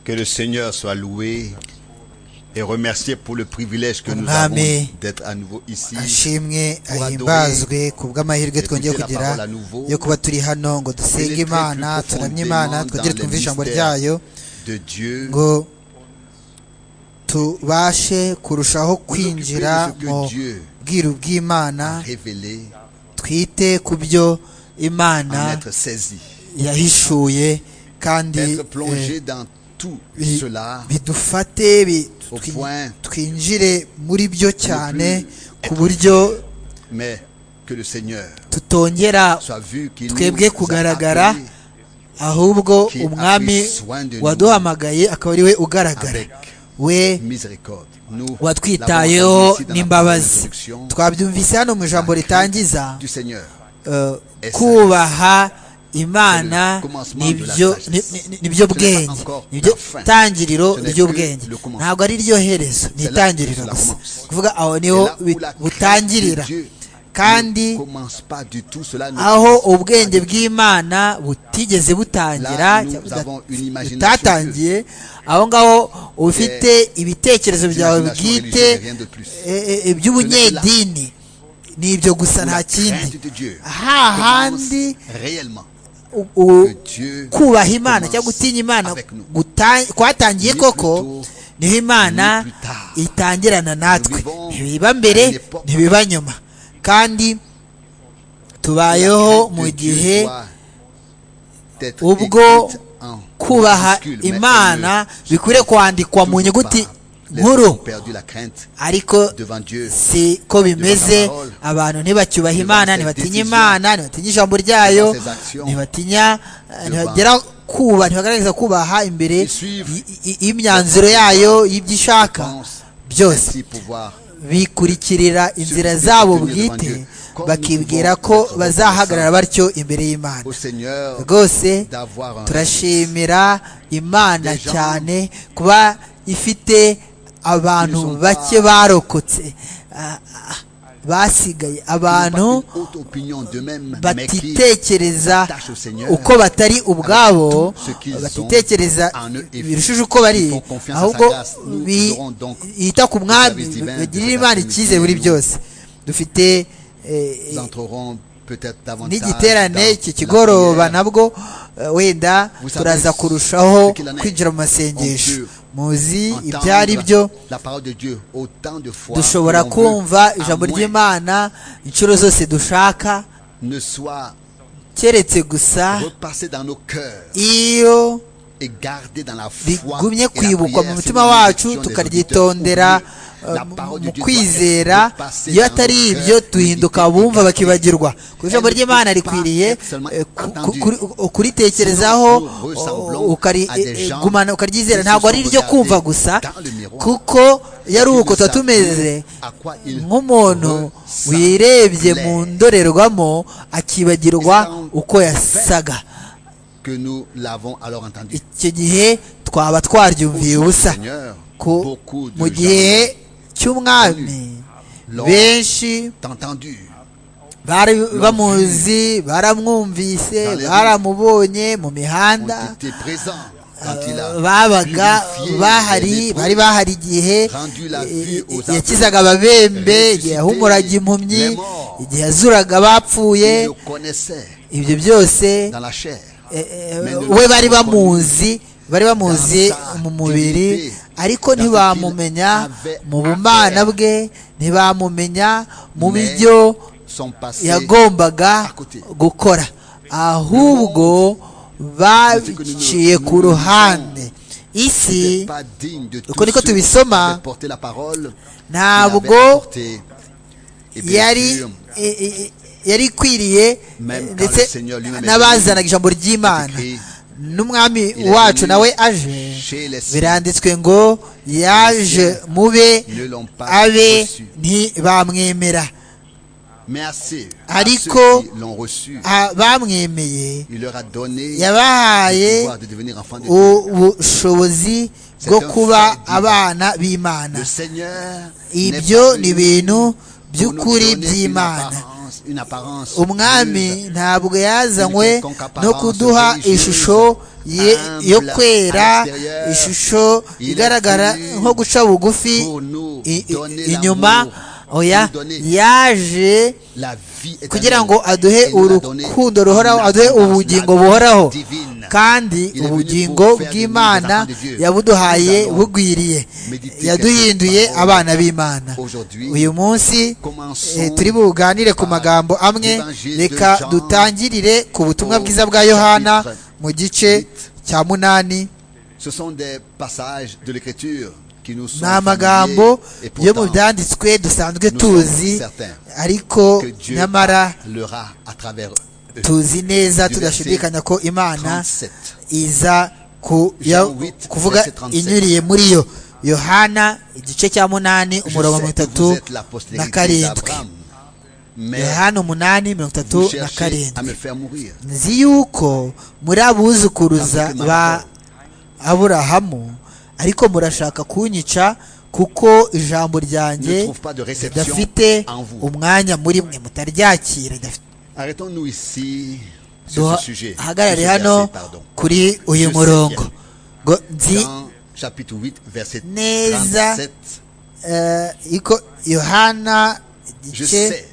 Que le Seigneur soit loué et remercié pour le privilège que nous Amen. avons d'être à nouveau ici. ashimwe Pour ahimbazwe ku bw'amahirwe Et twongeye puis, c'est la kugira parole à nouveau. yo kuba turi hano ngo dusenge Pénétrer imana plus turamye imana profondément twongere dans le twumve ijambo mystère. ryayo De Dieu, ngo tubashe kurushaho nous occuper de kwinjira ce mu que Dieu bwiru bw'imana a révélé, twite ku byo imana en être saisi, yahishuye kandi être eh, plongé dans tout bi- cela bidufate bi- Au twi- point. twinjire muri byo cyane être- ku buryo mais que le Seigneur tutongera soit vu qu'il twebwe nous a kugaragara appelés ahubwo Qui a umwami pris soin de nous. waduhamagaye akaba ari we ugaragara avec we miséricorde. Nous l'avons watwitayeho entendu ici dans la n'imbabazi introduction twabyumvise hano mu ijambo ritangiza du Seigneur. eh, Est-ce- kubaha imana C'est le commencement de la nibyo ni- sagesse. ni- ni- nibyo Ce n'est pas bwenge encore nibyo la fin. tangiriro Ce n'est ry'ubwenge que le commencement. ntabwo ari ryo herezo ni C'est là itangiriro que cela gusa commence. kuvuga aho niho Et là où bi- la butangirira grâce de Dieu kandi ne commence pas du tout cela. ne aho commence ubwenge pas du tout. bw'imana butigeze butangira Là, nous cyangwa avons une imagination butatangiye aho ngaho ufite ibitekerezo byawe Imagination bwite religieuse, rien de plus. eh, eh, eh, by'ubunyedini ni ibyo gusa Où nta la kindi crainte de Dieu hahandi commence réellement. u- u- que Dieu kubaha imana commence cyangwa gutinya imana avec nous. guta- kwatangiye Ni koko plus tôt, niho imana ni plus tard. itangirana natwe vivons ntibiba à une mbere époque ntibiba nyuma kandi La tubayeho crainte mu de Dieu gihe doit être ubwo écrite en kubaha minuscule, mais imana elle ne bikwiriye kwandikwa mu toujours nyuguti pas. Les hommes ont nkuru perdu la crainte ariko devant Dieu. si ko bimeze abantu ntibacyubaha imana ntibatinya imana ntibatinya ijambo ryayo ntibatinya ntibagera kuba ntibagaragaza kubaha imbere y'imyanzuro yayo y'ibyo ishaka byose Ainsi pouvoir bikurikirira inzira zabo bwite bakibwira ko bazahagarara batyo imbere y'imana au Seigneur rwose d'avoir un turashimira imana cyane kuba ifite abantu bake barokotse ah, ah, basigaye qui n'ont abantu pas une haute opinion d'eux-mêmes, mais qui batitekereza s'attachent au Seigneur uko batari ubwabo tout ce qu'ils ont batitekereza en eux et birushije uko bari font confiance à ahubwo sa grâce. Nous bi- aurons donc yita ku mwami service divin de bagirira cet imana après-midi icyizere muri nous. byose dufite eh, ils entreront peut-être davantage n'igiterane dans iki la kigoroba prière. nabwo eh, wenda Vous savez turaza kurushaho ce qu'il en est. kwinjira mu masengesho On peut muzi Entendre ibyo ari byo la parole de Dieu autant de fois dushobora que l'on veut, kumva à ijambo moins ry'imana inshuro zose dushaka ne soit keretse gusa repassé dans nos cœurs iyo et gardé dans la foi et rigumye la kwibukwa mu prière mutima selon wacu l'instruction des tukaryitondera auditeurs. eh, La parole de mu Dieu doit kwizera être passée iyo dans nos atari cœurs, ibyo duhinduka méditer, abumva regarder. bakibagirwa ku ijambo Elle ne ry'imana peut pas rikwiriye être seulement eh, ku- ku- attendue. kuri- kuritekerezaho Sinon, nous ressemblons o- ukari- à des eh, gens gumana ukaryizera qui se ntabwo sont ari iryo kumva regardés gusa dans le miroir. kuko yari uko tuba tumeze nk'umuntu wirebye mu ndorerwamo akibagirwa uko yasaga que nous l'avons alors entendu. icyo gihe twaba twaryumviye ubusa ko mu gihe cy'umwami benshi entendu bari bamuzi baramwumvise baramubonye mu mihanda ont été présents quand il a eh, babaga purifié les bahari lépreux, bari bahari igihe rendu la eh, vue aux aveugles, yakizaga ababembe ressuscité igihe yahumuraga impumyi les morts. igihe yazuraga abapfuye ils le connaissaient ibyo byose dans la chair. Eh, eh, Mais ne we bari l'ont pas bamuzi bari bamuzi Dans sa mu mubiri divinité, ariko dans ce ntibamumenya qu'il avait mu à bumana faire. bwe ntibamumenya mu Mais byo son passé yagombaga à côté. gukora ahubwo baciye nous- ku nous- ruhande isi n'était pas digne de uko niko tous ceux qui tubisoma, avaient porté la parole, qui ntabwo l'avaient apportée. Et bien yari sûr, eh, eh, yari ikwiriye Même eh, quand le ndetse Seigneur lui-même est n'abazanaga venu, ijambo ry'imana c'est écrit, n'umwami il est wacu venu nawe aje chez les siens. biranditswe ngo yaje siens mube ne l'ont pas abe reçu. ntibamwemera mais à ceux, à Ariko- ceux qui l'ont reçu, bamwemeye il leur a donné le yabahaye pouvoir de devenir enfants de Dieu. ubushobozi C'est bwo un fait kuba divin. abana b'imana Le Seigneur ibyo n'est ni pas venu ibintu pour nous by'ukuri donner une by'imana apparence- une apparence umwami pure, ntabwo yazanywe Une quelconque no apparence kuduha religieuse ishusho ye- yo kwera ishusho igaragara nko guca bugufi i- i- inyuma oya yaje kugira ngo aduhe urukundo ruhoraho aduhe ubugingo buhoraho kandi ubugingo bw'imana yabuduhaye bugwiriye yaduhinduye abana b'imana uyu munsi eh, turi buganire ku magambo amwe reka dutangirire ku butumwa bwiza bwa yohana mu gice cya munani Ce sont des passages de l'Écriture qui nous sont ni amagambo familiers et yo mu pourtant byanditswe dusanzwe nous sommes tuzi certains ariko que Dieu nyamara parlera à travers eux. tuzi neza Du tudashidikanya ko imana 37. iza ku- Jean ya- 8, kuvuga verset 37. inyuriye muri yo yohana igice cya munani Je umurongo sais mirongo que itatu vous êtes la na postérité karindwi d'Abraham, mais yohana umunani mirongo vous itatu na cherchez à karindwi me faire mourir. nzi yuko muri abuzukuruza ba aburahamu ariko murashaka kunyica kuko ijambo Ne ryanjye trouve pas de réception ridafite en vous. umwanya muri mwe mutaryakira ridafite Arrêtons-nous ici sur ce sujet. sur duhagarare ce hano verset, pardon. kuri uyu Sur ce murongo verset. ngo nzi Dans chapitre 8, verset Neza. 37. eh, iko yohana Je igice sais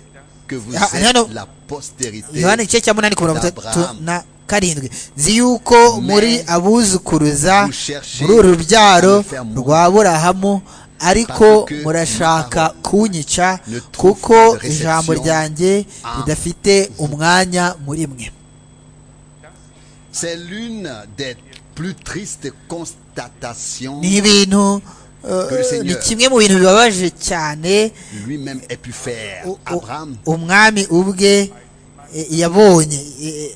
que vous Ah, hano- êtes la postérité yohana igice cya munani ku mirongo itatu d'Abraham. na karindwi nzi yuko Mais muri abuzukuruza cherchez muri uru rubyaro à me faire mourir. rwa aburahamu ariko Parce que ma murashaka parole kunyica ne trouve pas kuko de réception ijambo ryanjye en ridafite umwanya muri mwe C'est l'une des plus tristes constatations ni ibintu Que le eh, Seigneur ni kimwe mu bintu bibabaje cyane lui-même ait pu faire. u- u- Abraham, umwami ubwe eh, yabonye eh,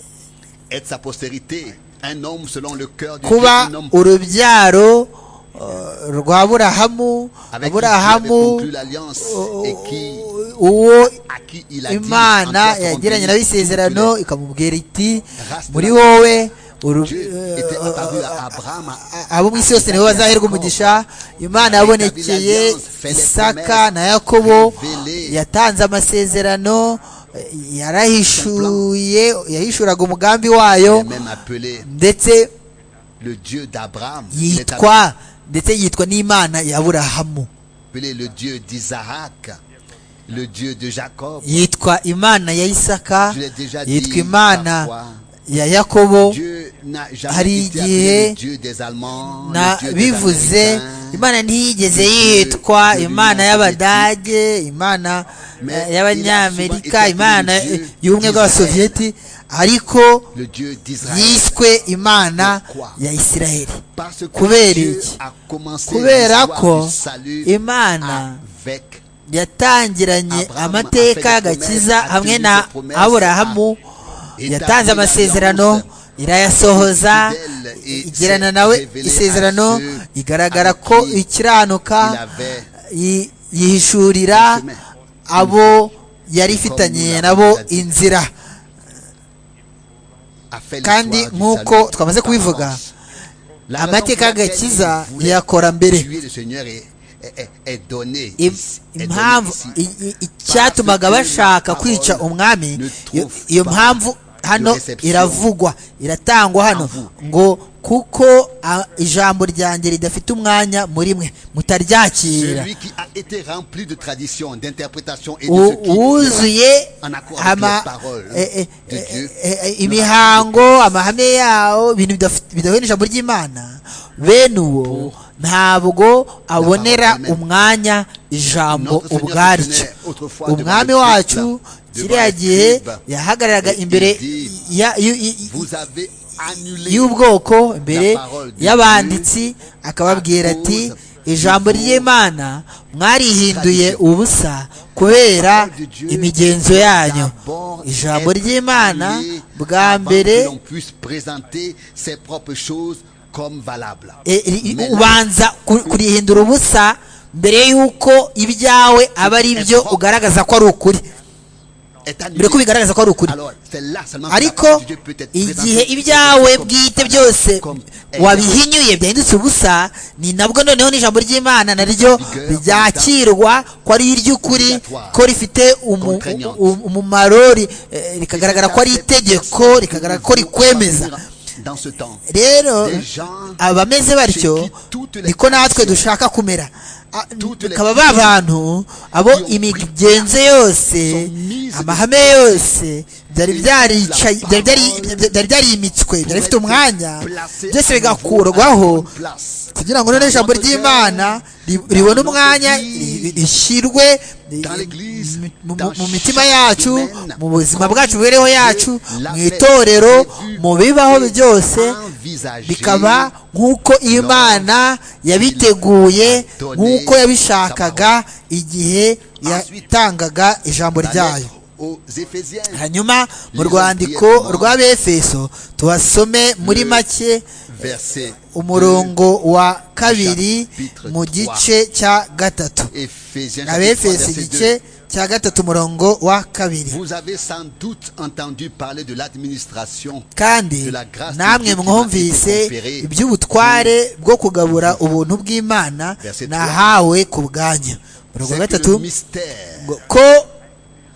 être sa postérité, un homme selon le cœur du Dieu, kuba un homme urubyaro eh, rwa aburahamu avec qui Dieu avait aburahamu conclu l'alliance u- et qui, u- uwo à qui il a dit imana en toi seront yagiranye nawe bénis tous isezerano les- ikamubwira iti Race muri de la- wowe uru- Dieu eh, était apparu à Abraham a- abo mu isi yose nibo bazaherwa umugisha imana yabonekeye isaka na yakobo yatanze amasezerano yarahishuye yahishuraga umugambi il wayo est même appelé ndetse le Dieu d'Abraham, il est yitwa ndetse yitwa n'imana ya aburahamu appelé le Dieu d'Isaac, le Dieu de Jacob. yitwa imana ya isaka Je l'ai déjà dit yitwa imana parfois. ya yakobo Dieu n'a hari jamais été igihe appelé le Dieu des Allemands, na le Dieu des bivuze Américains. imana ntiyigeze Dieu- yitwa Dieu imana l'Union y'abadage imana Mais eh, il a souvent y'abanyamerika été imana appelé eh, Dieu y'ubumwe bw'abasoviyeti ariko le Dieu d'Israël. yiswe imana Pourquoi? ya isiraheli Parce que Kubera Dieu iki? a commencé kubera l'histoire ko du salut imana avec yatangiranye Abraham amateka afite y'agakiza promesse, hamwe atuje na promesse, aburahamu établit yatanze amasezerano l'alliance, irayasohoza fidèle et igirana s'est nawe révélé à isezerano ceux igaragara à ko qui il ikiranuka avait yi- yihishurira chemin. abo yari ifitanye nous nabo l'avons dit. inzira a fait l'histoire kandi du nk'uko salut twamaze par kubivuga avance. La raison amateka pour laquelle y'agakiza il voulait ntiyakora mbere tuer le Seigneur est, est- est- est donné Im- ici, est donné impamvu ici. i- i- icyatumaga bashaka kwica Ne umwami iyo- trouve iyo pas mpamvu hano de reception iravugwa iratangwa hano en vous. ngo kuko a- ijambo ryanjye ridafite umwanya muri mwe mutaryakira Celui qui a été rempli de tradition, d'interprétation et de U- ce qui wuzuye en accord avec ama- les paroles eh, eh, de eh, Dieu, eh, eh, ne imihango amahame yawo ibintu bidaf- bidahuye n'ijambo ry'imana bene uwo ntabwo abonera parole même. umwanya ijambo Notre Seigneur ubwaryo se tenait autrefois umwami devant le wacu Christ, kiriya devant gihe Christ, yahagararaga et il imbere dit, ya- y- y- vous avez annulé y'ubwoko imbere La parole de y'abanditsi akababwira à ati cause ijambo de vos ry'imana mwarihinduye traditions." ubusa kubera Parole de Dieu imigenzo doit yanyu d'abord ijambo être ry'imana annulé bwa avant que mbere l'on puisse présenter ses propres choses comme valables. eh, ri- Mais là, ubanza ku- kurihindura ubusa mbere y'uko ibyawe aba ari byo ugaragaza ko ari ukuri est annulé. mbere ko bigaragaza ko ari ukuri Alors, c'est là seulement que la parole ariko de Dieu peut être igihe présentée ibyawe comme bwite valable, byose comme wabihinyuye byahindutse ubusa ni nabwo noneho n'ijambo ry'imana naryo ryakirwa ko ari iry'ukuri ko rifite umu- u- umumaro ri- eh, rikagaragara ko ari itegeko rikagaragara ko rikwemeza rero abameze batyo niko natwe dushaka kumera bakaba ba bantu abo imigenzo yose amahame yose byari byarimitswe byari bifite umwanya byose bigakurwaho kugira ngo noneho ijambo ry'imana ribone umwanya rishyirwe mu mitima yacu mu buzima bwacu bubereho yacu mu itorero mu bibaho byose bikaba nk'uko imana yabiteguye nk'uko yabishakaga igihe yatangaga ijambo ryayo hanyuma mu rwandiko rw'abefeso tubasome muri make umurongo wa kabiri mu gice cya gatatu abefeso igice cya gatatu umurongo wa kabiri kandi namwe mwumvise iby'ubutware bwo kugabura ubuntu bw'imana nahawe ku bwanyu umurongo wa gatatu ko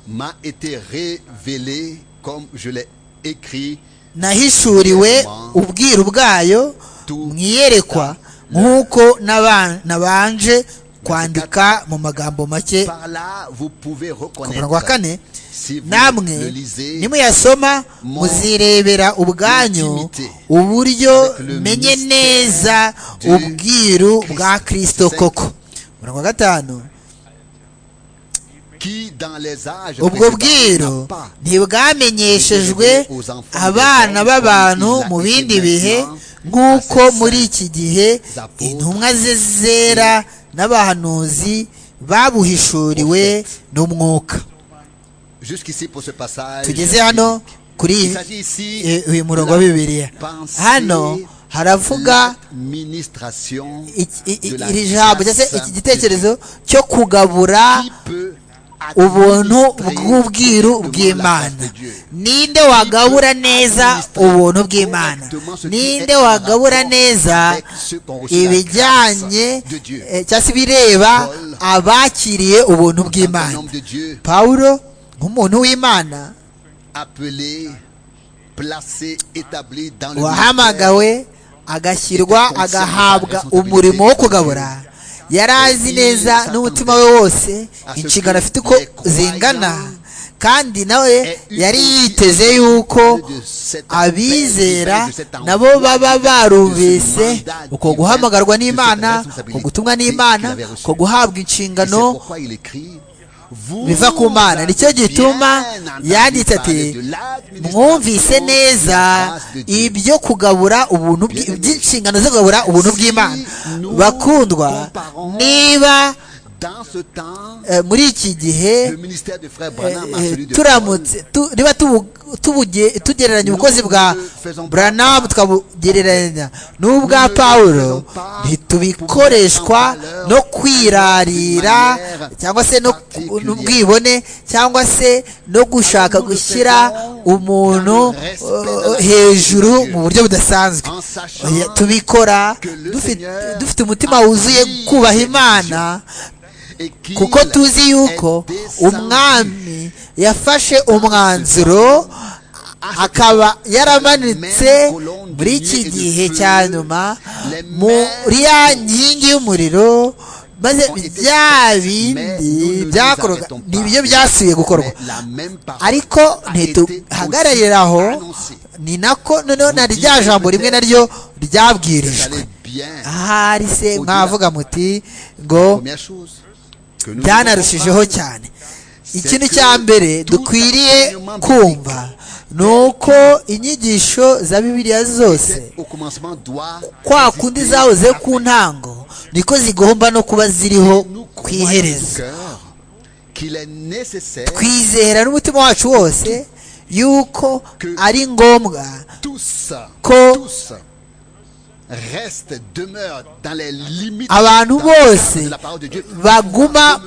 m'a été révélé comme je l'ai écrit nahishuriwe ubwiru bwayo mwiyerekwa nk'uko nabanje kwandika mu magambo make ku murongo wa kane namwe nimuyasoma muzirebera ubwanyu uburyo menye neza ubwiru bwa kirisito koko umurongo wa gatanu ubwo bwiru ntibwamenyeshejwe abana b'abantu mu bindi bihe nk'uko muri iki gihe intumwa ze zera n'abahanuzi babuhishuriwe n'umwuka tugeze hano kuri uyu murongo wa bibiliya hano haravuga iri jambo cyangwa se iki gitekerezo cyo kugabura ubuntu bw'ubwiru bw'imana ninde wagabura neza ubuntu bw'imana ninde wagabura neza ibijyanye cyangwa se ibireba abakiriye ubuntu bw'imana pawulo nk'umuntu w'imana wahamagawe agashyirwa agahabwa umurimo wo kugabura yari azi neza n'umutima we wose inshingano afite uko zingana kandi nawe yari yiteze yuko abizera nabo baba barumvise uko guhamagarwa n'imana uko gutumwa n'imana uko guhabwa inshingano biva ku mana nicyo gituma yanditse ati mwumvise neza ibyo kugabura ubuntu by'inshingano zo kugabura ubuntu bw'imana bakundwa niba muri iki gihe turamutse niba tugereranya ubukozi bwa buranamu tukabugereranya n'ubwa paul ntitubikoreshwa no kwirarira cyangwa se n'ubwibone cyangwa se no gushaka gushyira umuntu hejuru mu buryo budasanzwe tubikora dufite umutima wuzuye kubaha imana kuko tuzi yuko umwami yafashe umwanzuro akaba yaramanitse muri iki gihe cya nyuma muri ya nkingi y'umuriro maze bya bindi byakorwaga ni ibyo byasubiye gukorwa ariko ntituhagararire aho ni nako noneho na rya jambo rimwe naryo ryabwirijwe ahari se mwavuga muti ngo byanarushijeho cyane ikintu cya mbere dukwiriye kumva ni uko inyigisho za bibiliya zose kwa kundi zahoze ku ntango niko zigomba no kuba ziriho ku iherezo twizera n'umutima wacu wose yuko ari ngombwa ko abantu bose baguma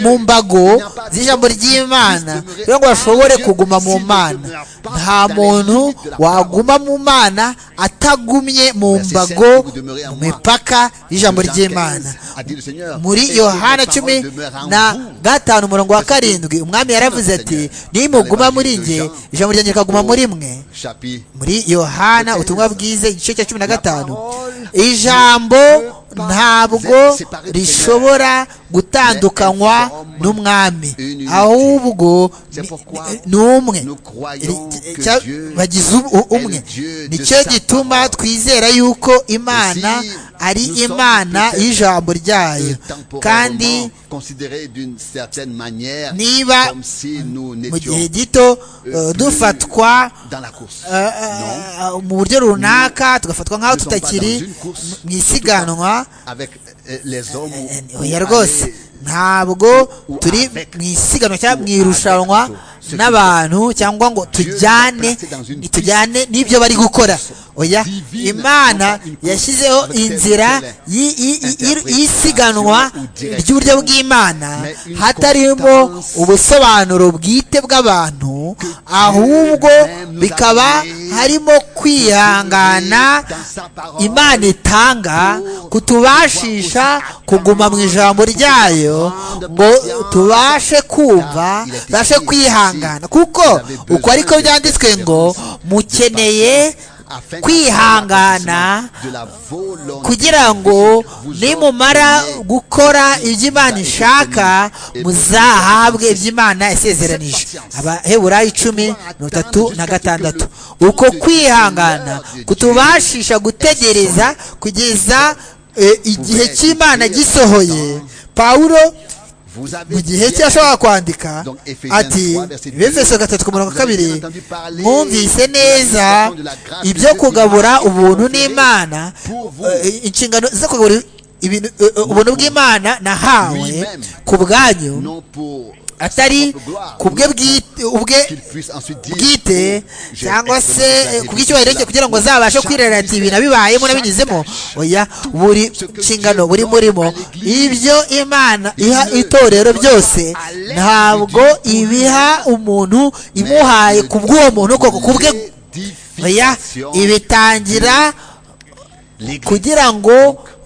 mu mbago z'ijambo ry'imana kugira ngo bashobore kuguma mu mana nta muntu waguma mu mana atagumye mu mbago mu mipaka y'ijambo ry'imana muri yohana cumi na gatanu umurongo wa karindwi umwami yaravuze ati nimuguma muri nge ijambo ryanjye rikaguma muri mwe muri yohana ubutumwa bwize igice cya cumi na gatanu ijambo ntabwo rishobora gutandukanywa n'umwami ahubwo ni umwe bagize umwe nicyo gituma twizera yuko imana ari imana y'ijambo ryayo kandi niba mu gihe gito dufatwa mu buryo runaka tugafatwa nk'aho tutakiri mu isiganwa oya rwose ntabwo turi mu isiganwa cyangwa mu irushanwa n'abantu cyangwa ngo tujyane tujyane n'ibyo bari gukora oya imana yashyizeho inzira y'isiganwa ry'uburyo bw'imana hatarimo ubusobanuro bwite bw'abantu ahubwo bikaba harimo kwihangana imana itanga kutubashisha kuguma mu ijambo ryayo ngo tubashe kumva tubashe kwihangana kuko uko ariko byanditswe ngo mukeneye kwihangana kugira ngo nimumara gukora ibyo imana ishaka muzahabwe ibyo imana yasezeranije abaheburayo icumi mirongo itatu na gatandatu uko kwihangana kutubashisha gutegereza kugeza igihe cy'imana gisohoye pawulo mu gihe cye ashobora kwandika ati befeso gatatu ku murongo kabiri mwumvise neza ibyo kugabura ubuntu n'imana inshingano zo kugabura ubuntu bw'imana nahawe ku bwanyu atari ku bwe ubwe bwite cyangwa se ku bw'icyubahiro cye kugira ngo azabashe kwirarira ibintu abibayemo n'abinyuzemo oya buri nshingano buri murimo ibyo imana iha itorero byose ntabwo ibiha umuntu imuhaye ku bw'uwo muntu koko ku bwe oya ibitangira kugira ngo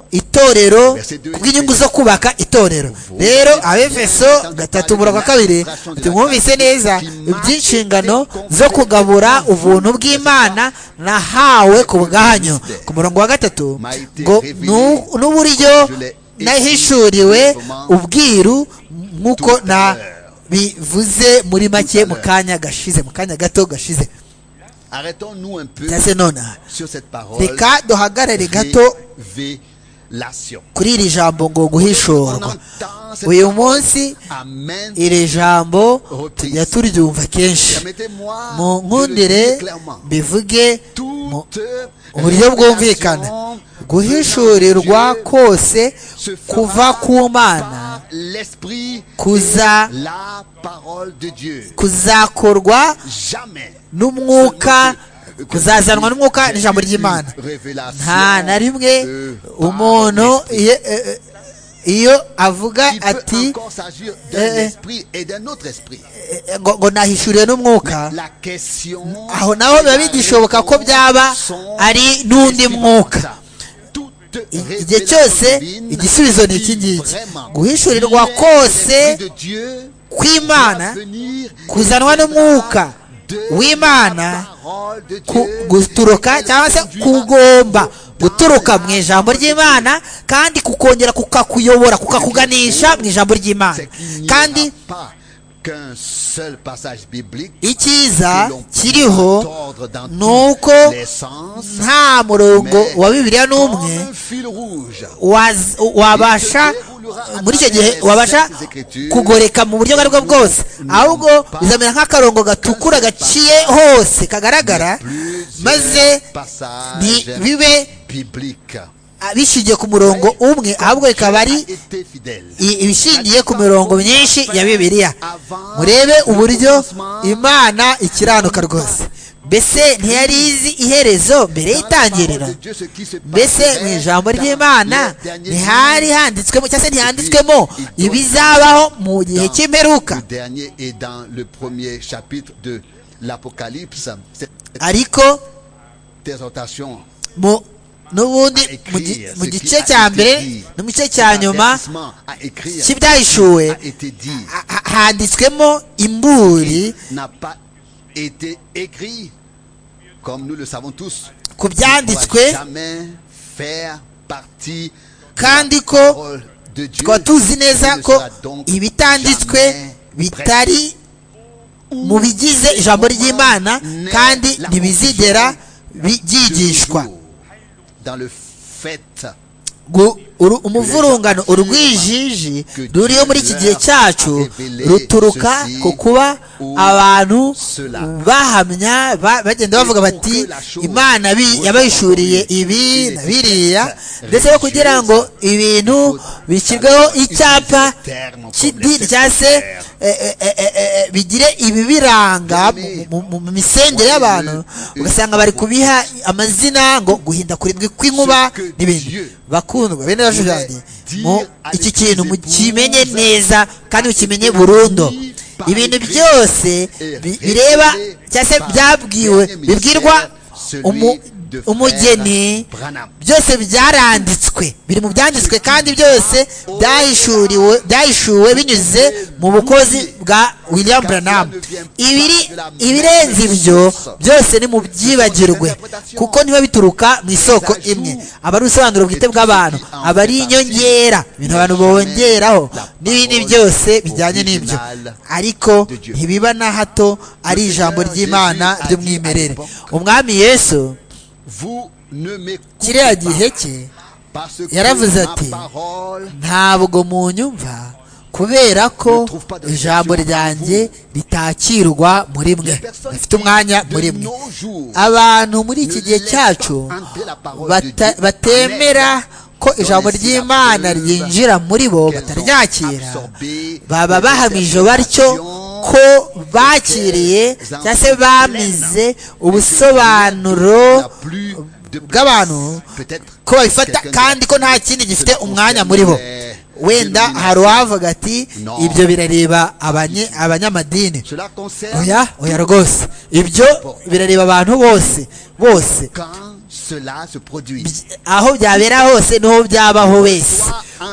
itorero kubw'inyungu zo kubaka itorero rero abefeso gatatu umurongo wa kabiri tumwumvise neza iby'inshingano zo kugabura ubuntu bw'imana nahawe ku bwanyu ku murongo wa gatatu ngo n'uburyo nahishuriwe ubwiru nk'uko nabivuze muri make mu kanya gashize mu kanya gato gashize ndetse nonaha reka duhagarare gato kuri iri jambo ngo guhishorwa uyu munsi iri jambo tujya turyumva kenshi mu nkundire bivuge mu buryo bwumvikana guhishurirwa kose kuva ku mana kuzakorwa n'umwuka kuzazanwa n'umwuka n'ijambo ry'imana nta na rimwe umuntu iyo avuga ati ngo nahishuriwe n'umwuka aho naho biba bigishoboka ko byaba ari n'undi mwuka igihe cyose igisubizo ni iki ngiki guhishurirwa kose kw'imana kuzanwa n'umwuka w'imana guturuka cyangwa se kugomba guturuka mu ijambo ry'imana kandi kukongera kukakuyobora kukakuganisha mu ijambo ry'imana kandi icyiza kiriho ni uko nta murongo wa bibiriya n'umwe wabasha muri icyo gihe wabasha kugoreka mu buryo ubwo aribwo bwose ahubwo bizamera nk'akarongo gatukura gaciye hose kagaragara maze ntibibe bishingiye ku murongo umwe ahubwo bikaba ari ibishingiye ku mirongo myinshi ya bibiliya murebe uburyo imana ikiranuka rwose mbese ntiyari izi iherezo mbere y'itangiriro mbese mu ijambo ry'imana ntihari handitswemo cyangwa se ntihanditswemo ibizabaho mu gihe cy'imperuka l'Apocalypse, cette ariko exhortation mu n'ubundi mu gi- mu gice cya mbere no mu gice cya nyuma à écrire cy'ibyahishuwe a été dit, ha- ha- handitswemo imburi n'a pas été écrit, comme nous le savons tous, ku ne doit byanditswe jamais faire partie kandi de ko la parole de Dieu. tukaba tuzi neza Il ne ko sera donc ibitanditswe jamais bitari mu bigize ijambo ry'imana kandi ntibizigera byigishwa toujours dans le fait Gu- uru- umuvurungano urwijiji ruriho muri iki gihe cyacu ruturuka ku kuba abantu bahamya ba- bagenda bavuga bati imana bi- yabahishuriye ibi na biriya ndetse no kugira ngo ibintu bishyirweho icyapa cy'idini cyangwa se eh, eh, eh, eh, eh, bigire ibibiranga mu- mu- mu- mu misengere y'abantu ugasanga bari kubiha amazina ngo guhinda kurindwi kw'inkuba n'ibindi bakundwa bene yacu yanjye mu iki kintu mukimenye neza kandi mukimenye burundu ibintu byose bi- bireba cyangwa se byabwiwe bibwirwa umu- umugeni byose byaranditswe biri mu byanditswe kandi byose byahishuriwe byahishuwe binyuze mu bukozi bwa william branham ibiri ibirenze ibyo byose ni mu byibagirwe kuko niba bituruka mu isoko imwe aba ari ubusobanuro bwite bw'abantu aba ari inyongera ibintu abantu bongeraho n'ibindi byose bijyanye n'ibyo ariko ntibiba na hato ari ijambo ry'imana ry'umwimerere umwami yesu vous ne m'écoutez kiriya gihe cye pas parce que yaravuze ati, ma parole ntabwo munyumva kubera ko ijambo ryanjye ritakirwa muri mwe rifite umwanya de muri mwe nos jours abantu muri iki gihe cyacu bata- batemera ko ijambo ry'imana ryinjira muri bo bataryakira baba bahamije batyo ko bakiriye cyangwa se bamize ubusobanuro la plus de bw'abantu peut-être ko babifata kandi ko nta kindi gifite umwanya muri bo wenda hari uwavuga ati ibyo birareba abanye- abanyamadini cela concerne oya oya rwose ibyo birareba abantu bose bose quand cela se produit aho byabera hose niho byabaho wese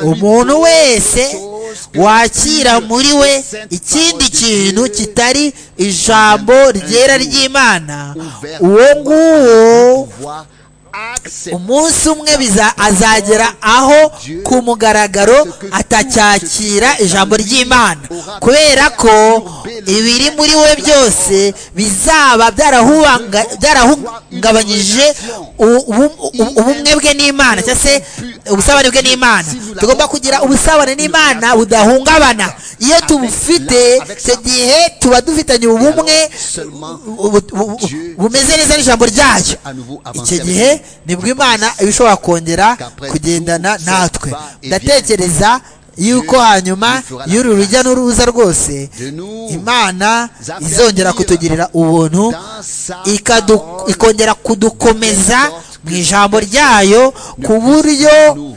umuntu wese wakira muri we ikindi kintu kitari ijambo ryera ry'imana uwo nguwo pouvoir accepter umunsi umwe biza azagera aho ku mugaragaro atacyakira ijambo ry'imana kubera ko ibiri muri we byose bizaba byarahubanga- byarahungabanyije u- ubu- ubu- ubumwe bwe n'imana cyangwa se ubusabane bwe n'imana tugomba kugira ubusabane n'imana budahungabana iyo tubufite icyo gihe tuba dufitanye ubumwe bu- bu- bumeze neza n'ijambo ryayo à nouveau icyo avancer avec gihe nibwo imana iba ishobora kongera kugendana natwe ndatekereza yuko hanyuma y'uru rujya n'uruza rwose de nous imana izongera kutugirira ubuntu dans sa ikadu- ikongera kudukomeza mu ijambo ryayo ku buryo nous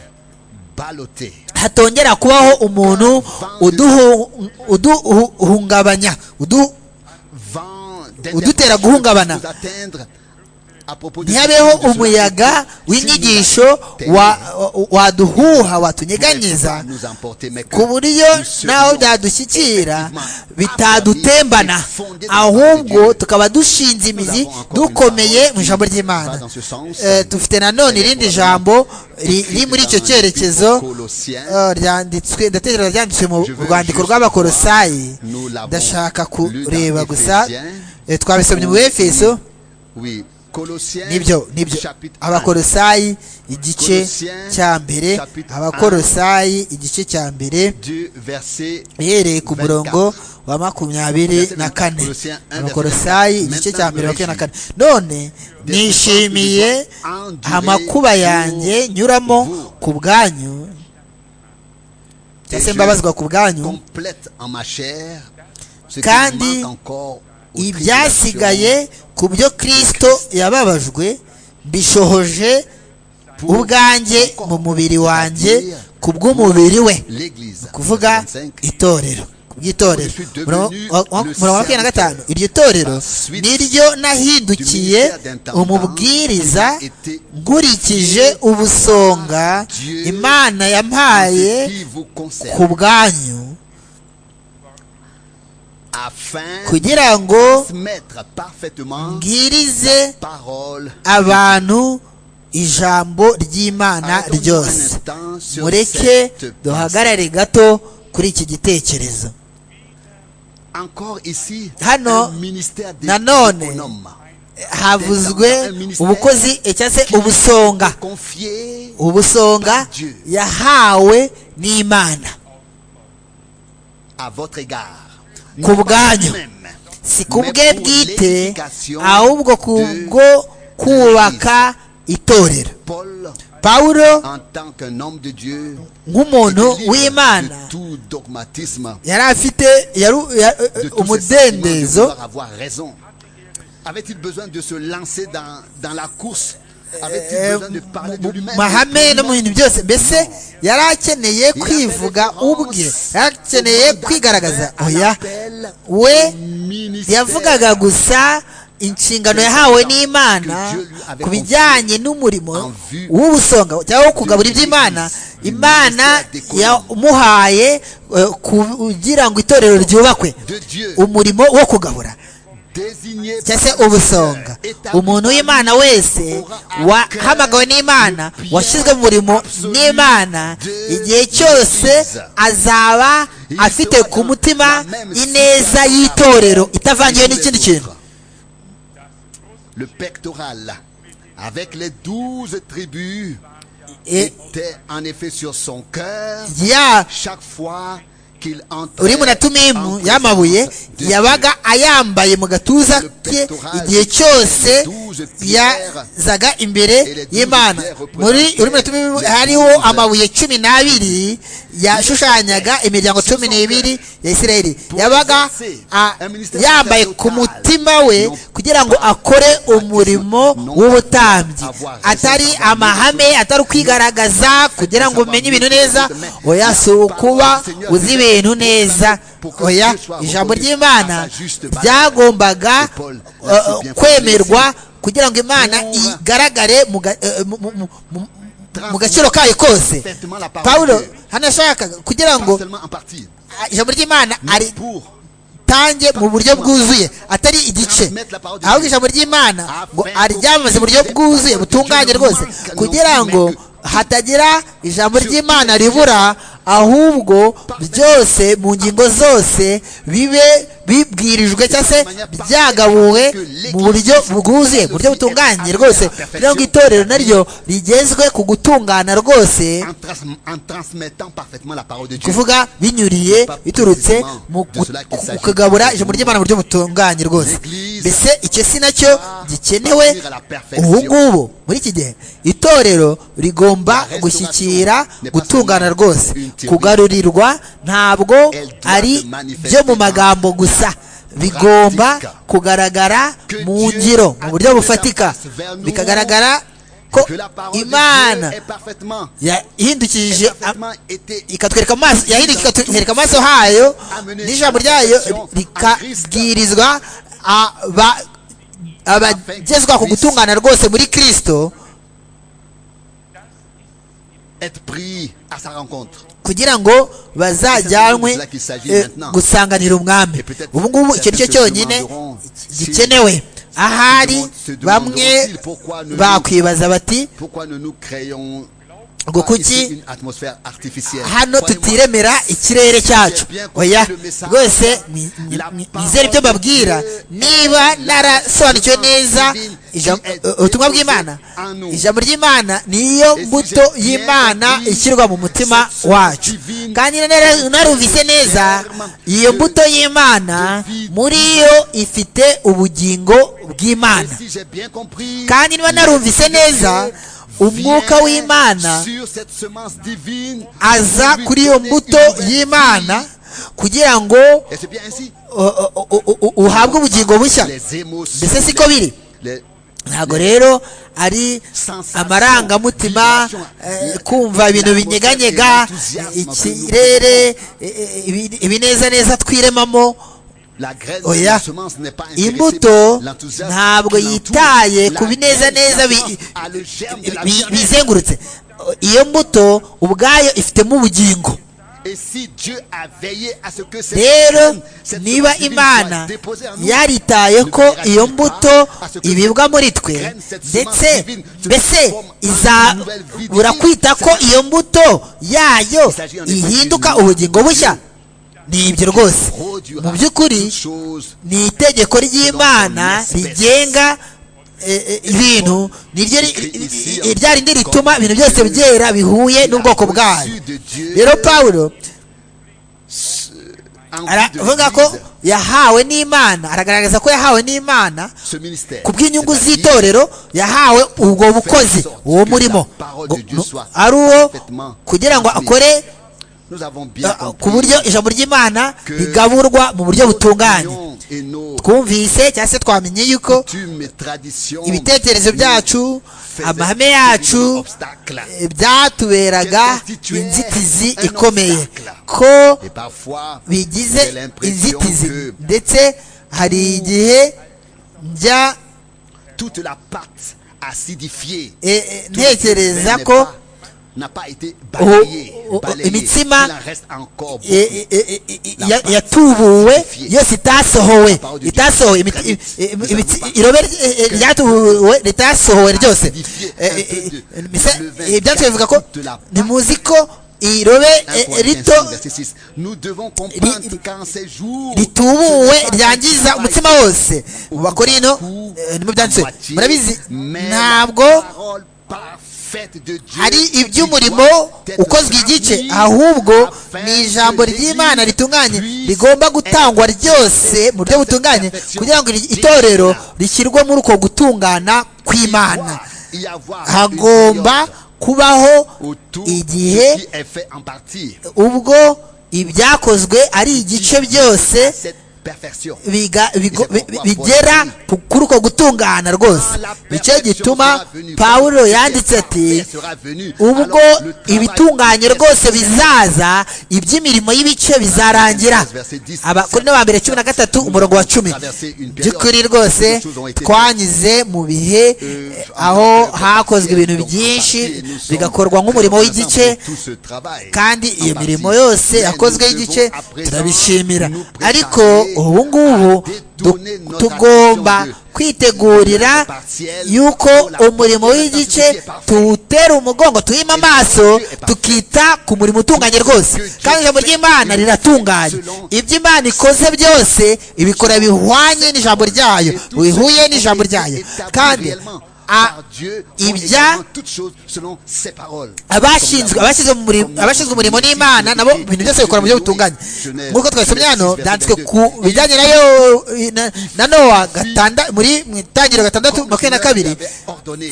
balloter hatongera kubaho umuntu uduhu- uduhungabanya udu- vent Udutera guhungabana. nous atteindre à propos de ntihabeho de cela. umuyaga w'inyigisho wa- wa- waduhuha watunyeganyeza Nous emporter, mais que ku buryo nous serions n'aho byadushyikira bitadutembana fondés ahubwo dans tukaba dushinze imizi avons encore dukomeye une mu ijambo parole ry'imana qui va dans ce sens. Eh, dufite nanone irindi jambo ri- riri muri icyo cyerekezo Colossiens. eh, ryanditswe ndatekereza ryanditswe mu Je veux rwandiko juste rw'abakorosayi voir, nous l'avons ndashaka lu dans kureba gusa Ephésiens. Eh, twabisomye mu efeso oui Colossiens nibyo nibyo chapitre 1. abakorosayi igice Colossiens, cya mbere chapitre abakorosayi igice cya mbere du verset uhereye ku murongo wa makumyabiri Verset na kane 24, abakorosayi igice cya mbere makumyabiri na kane none nishimiye amakuba yanjye nyuramo ku bwanyu cyangwa se mbabazwa ku bwanyu complète en ma chair ce Kandi qui manque encore aux ibyasigaye ku byo kristo yababajwe bishohoje tribulations pour ubwanjye mu mubiri wanjye ku bw'umubiri we l'église kuvuga 25, itorero ry'itorero murongo makumyabiri na gatanu iryo torero niryo nahindukiye umubwiriza nkurikije ubusonga imana yampaye ku bwanyu kugira ngo mbwirize abantu ijambo ry'imana ryose mureke duhagarare gato kuri iki gitekerezo hano nanone havuzwe ubukozi cyangwa se ubusonga ubusonga yahawe n'imana ku bwanyu si ku bwe bwite ahubwo ku bwo kubaka itorero pawulo nk'umuntu w'imana yari afite umudendezo mahame no mu bintu byose mbese yari akeneye kwivuga ubwe yari akeneye kwigaragaza oya we yavugaga gusa inshingano yahawe n'imana ku bijyanye n'umurimo w'ubusonga cyangwa wo kugabura iby'imana imana yamuhaye kugira ngo itorero ryubakwe umurimo wo kugabura cyase ubusonga umuntu w'imana wese wahamagawe n'imana washyizwe mu murimo n'imana igihe cyose azaba afite ku mutima ineza y'itorero itavangiwe n'ikindi kintu ya uri munatumimu y'amabuye yabaga ayambaye mu gatuza ke igihe cyose yazaga imbere y'imana muri uri munatumimu hariho amabuye cumi n'abiri yashushanyaga imiryango cumi n'ibiri ya isirayeli yabaga yambaye ku mutima we kugira ngo akore umurimo w'ubutambyi atari amahame atari ukwigaragaza kugira ngo umenye ibintu neza oya si ukuba uzi ibintu neza oya ijambo ry'imana byagombaga kwemerwa kugira ngo imana igaragare mu gaciro kayo kose pawulo hano yashakaga kugira ngo ijambo ry'imana ari atange mu buryo bwuzuye atari igice ahubwo ijambo ry'imana ngo aryamaze mu buryo bwuzuye butunganye rwose kugira ngo hatagira ijambo ry'imana ribura ahubwo byose mu ngingo zose bibe bibwirijwe cyangwa se byagabuwe mu buryo bwuzuye mu buryo butunganye rwose kugira ngo itorero naryo rigezwe ku gutungana rwose kuvuga binyuriye biturutse mu kugabura ijambo ry'imana mu buryo butunganye rwose mbese icyo si nacyo gikenewe ubu ngubu muri iki gihe itorero rigomba gushyikira gutungana rwose kugarurirwa ntabwo ari byo mu magambo gusa bigomba kugaragara mu ngiro mu buryo bufatika bikagaragara ko imana yahindukije ikatwereka amaso yahindukiye ikatwereka amaso hayo n'ijambo ryayo rikabwirizwa abagezwa ku gutungana rwose muri kirisito kugira ngo bazajyanwe gusanganira umwami ubu ngubu icyo cyo cyonyine gikenewe ahari bamwe bakwibaza bati ngo kuki hano tutiremera ikirere cyacu oya rwose nizere ibyo mbabwira niba narasobanukiwe neza ubutumwa bw'imana ijambo ry'imana niyo mbuto y'imana ishyirwa mu mutima wacu kandi narumvise neza iyo mbuto y'imana muri yo ifite ubugingo bw'imana kandi niba narumvise neza umwuka w'imana aza kuri iyo mbuto y'imana kugira ngo uhabwe ubugingo bushya mbese siko biri ntabwo rero ari amarangamutima eh, kumva ibintu binyeganyega ikirere eh, ibi- ibinezaneza twiremamo oya imbuto ntabwo yitaye ku binezaneza bi- bi- bizengurutse iyo mbuto ubwayo ifitemo ubugingo rero niba imana yaritaye ko iyo mbuto ibibwa muri twe ndetse mbese izabura kwita ko iyo mbuto yayo ihinduka ubugingo bushya ni ibyo rwose mu by'ukuri ni itegeko ry'imana rigenga eh, eh, ibintu niryo ri- i- i- ryarindi rituma ibintu byose byera bihuye n'ubwoko bwayo rero pawulo aravuga ko yahawe n'imana aragaragaza ko yahawe n'imana ku bw'inyungu z'itorero yahawe ubwo bukozi uwo murimo ngo- nu- ari uwo kugira ngo akore uh, ku buryo ijambo ry'imana rigaburwa mu buryo butunganye twumvise cyangwa se twamenye yuko ibitekerezo byacu amahame yacu eh, byatuberaga inzitizi ikomeye ko bigize inzitizi ndetse hari igihe njya toute la pâte acidifiée. eh, eh, tout ce qui ntekereza n'est ko pas- n'a pas été balayée, oh, oh, balayée. imitsima- Il en reste encore beaucoup. eh, eh, eh, eh, eh, ya- yatubuwe yose itasohowe itasohowe imi- i- i- imitsi- irobe eh, eh, ryatubuwe ritasohowe ryose Eh, eh, eh, mbese, eh, byanditswe bivuga ko ntimuzi ko irobe eh, 1 rito verset 6. Nous devons comprendre ri- qu'en ces jours, ritubuwe ce ryangiza travail umutima wose mu bakorino eh, nibwo byanditswe moitié, murabizi mais ntabwo la parole parfaite de Dieu ari qui iby'umurimo doit être ukozwe igice transmise ahubwo afin ni que ijambo l'Église ry'imana ritunganye puisse rigomba gutangwa être ryose mu buryo butunganye kugira ngo iri- itorero rishyirwe muri uko gutungana kw'imana y avoir une hagomba période kubaho autour de igihe ce qui est fait en partie ubwo ibyakozwe ari igice byose cette perfection. biga- bigo- bi- bi- Pourquoi bigera ku- kuri uko gutungana rwose nicyo gituma pawulo yanditse ati ubwo ibitunganye rwose bizaza iby'imirimo y'ibice bizarangira abakorino ba mbere cumi na gatatu umurongo wa cumi by'ukuri rwose twanyuze mu bihe eh, aho hakozwe ibintu byinshi bigakorwa nk'umurimo w'igice kandi iyo mirimo yose yakozwe y'igice turabishimira ariko ubu ngubu du- tugomba kwitegurira yuko umurimo w'igice tuwutera umugongo tuhima amaso tukita ku murimo utunganye rwose kandi ijambo ry'imana riratunganye ibyo imana ikoze byose ibikora bihwanye n'ijambo ryayo bihuye n'ijambo ryayo kandi a- ibya- ibya abashinzwe abashinzwe mu muri- abashinzwe umurimo n'imana nabo ibintu byose bikora mu buryo butunganye nk'uko twabisomye hano byanditswe ku bijyanye na yo na- na nowa gatanda muri mu itangiriro gatandatu makumyabiri na kabiri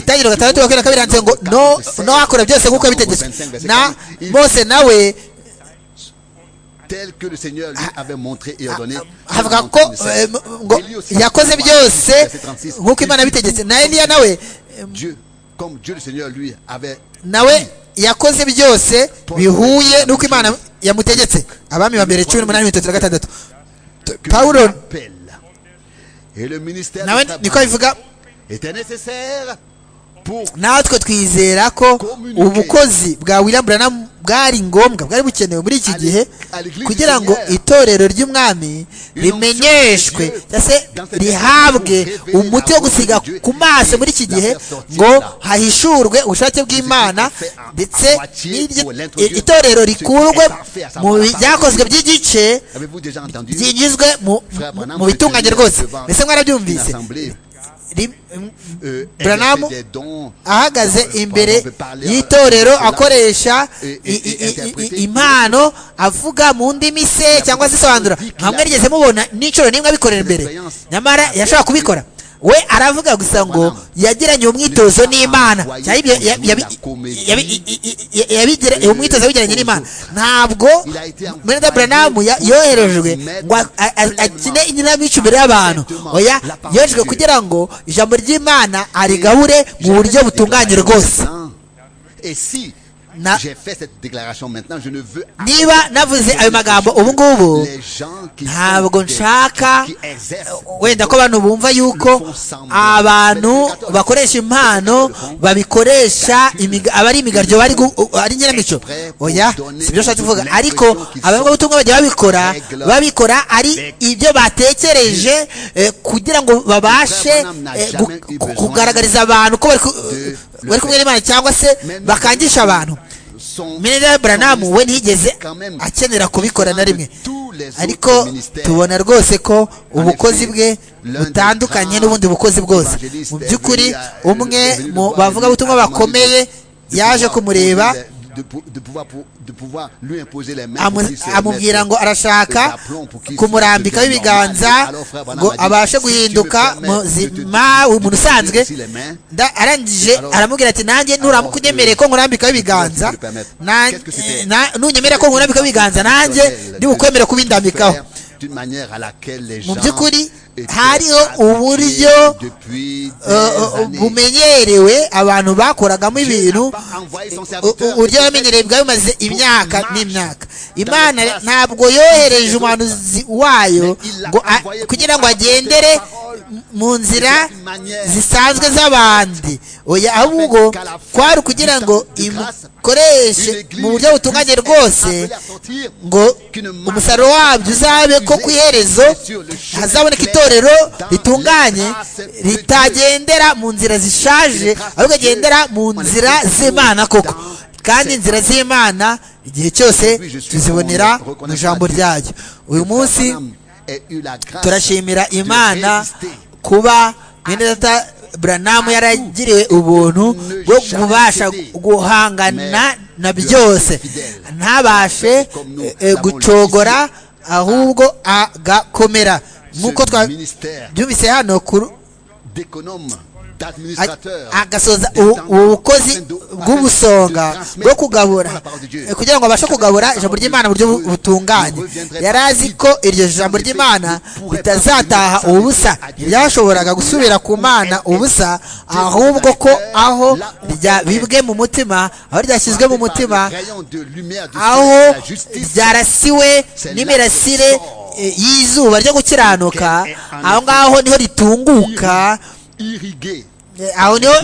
itangiriro gatandatu makumyabiri na kabiri handitse ngo no no akora byose nk'uko yabitegetswe na mose nawe tel que le Seigneur lui avait montré et ordonné. havuga ko eh, m- ngo yakoze byose nk'uko imana yabitegetse na eliya nawe eh, Dieu, comme Dieu le Seigneur lui avait nawe yakoze byose bihuye n'uko imana yamutegetse abami ba mbere cumi n'umunani mirongo itatu na gatandatu que Paulo- Dieu appelle. Et le ministère du nawe travail niko bivuga était nécessaire pour natwe twizera ko ubukozi bwa William Branham bwari ngombwa bwari bukenewe muri iki gihe kugira ngo itorero ry'umwami rimenyeshwe cyangwa se rihabwe umuti wo gusiga ku maso muri iki gihe ngo hahishurwe ubushake bw'imana ndetse n'iryo- itorero rikurwe mu byakozwe by'igice avez-vous déjà entendu byinjizwe mu- Frère mu- Branham mu bitunganye rwose devant mbese une mwarabyumvise assemblée Rim- euh, Branham exercer des dons ahagaze imbere y'itorero akoresha i- i- i- i- impano avuga mu ndimi se cyangwa se asobanura nka mwigeze mubona n'inshuro n'imwe abikorera imbere nyamara yashobora kubikora we aravuga gusa ngo yagiranye umwitozo n'imana cyangwa ibyo yabigira umwitozo yawugiranye n'imana ntabwo Brenda Branham yoherejwe ngo akine inkinamico imbere y'abantu oya yoherejwe kugira ngo ijambo ry'imana arigabure mu buryo butunganye rwose Na, j'ai fait cette déclaration maintenant je ne veux niba navuze ayo magambo ubu ngubu ntabwo nshaka wenda ko abantu bumva yuko abantu bakoresha impano babikoresha aba ari imigaryo ari nyiramico oya si byo nshatse kuvuga ariko abavugabutumwa bajya babikora babikora ari ibyo batekereje kugira ngo babashe kugaragariza abantu ko bari kumwe n'imana cyangwa se bakangisha abantu minera buranamu we ntiyigeze akenera kubikora na rimwe ariko tubona rwose ko ubukozi bwe butandukanye n'ubundi bukozi bwose mu by'ukuri umwe mu bavugabutumwa bakomeye yaje kumureba amubwira ngo arashaka kumurambikaho ibiganza ngo abashe guhinduka muzima umuntu usanzwe arangije aramubwira ati nanjye nturamukujyemereye ko nkurambikaho ibiganza nunyemerera ko nkurambikaho ibiganza nanjye ndibukwemere kubindambikaho mu by'ukuri hariho uburyo bumenyerewe abantu bakoragamo ibintu uburyo bamenyerewe bwari bumaze imyaka n'imyaka imana ntabwo yohereje umuhanuzi wayo kugira ngo agendere mu nzira zisanzwe z'abandi oya ahubwo kwari ukugira ngo imukoreshe mu buryo butunganye rwose ngo umusaruro wabyo uzabe ko ku iherezo hazaboneka itorero itorero ritunganye ritagendera mu nzira zishaje ahubwo agendera mu nzira z'imana koko kandi inzira z'imana igihe cyose tuzibonera mu ijambo ryayo uyu munsi turashimira imana kuba mwenda buranamu yaragiriwe ubuntu bwo kubasha guhangana na byose ntabashe gucogora ahubwo agakomera nk'uko twabyumvise hano agasoza ubukozi bw'ubusonga bwo kugabura kugira ngo abashe kugabura ijambo ry'imana mu buryo butunganye yari azi ko iryo jambo ry'imana ritazataha ubusa ntibyashoboraga gusubira ku mana ubusa ahubwo ko aho ryabibwe mu mutima aho ryashyizwe mu mutima aho ryarasiwe n'imirasire y'izuba ryo gukiranuka aho ngaho niho ritunguka aho niho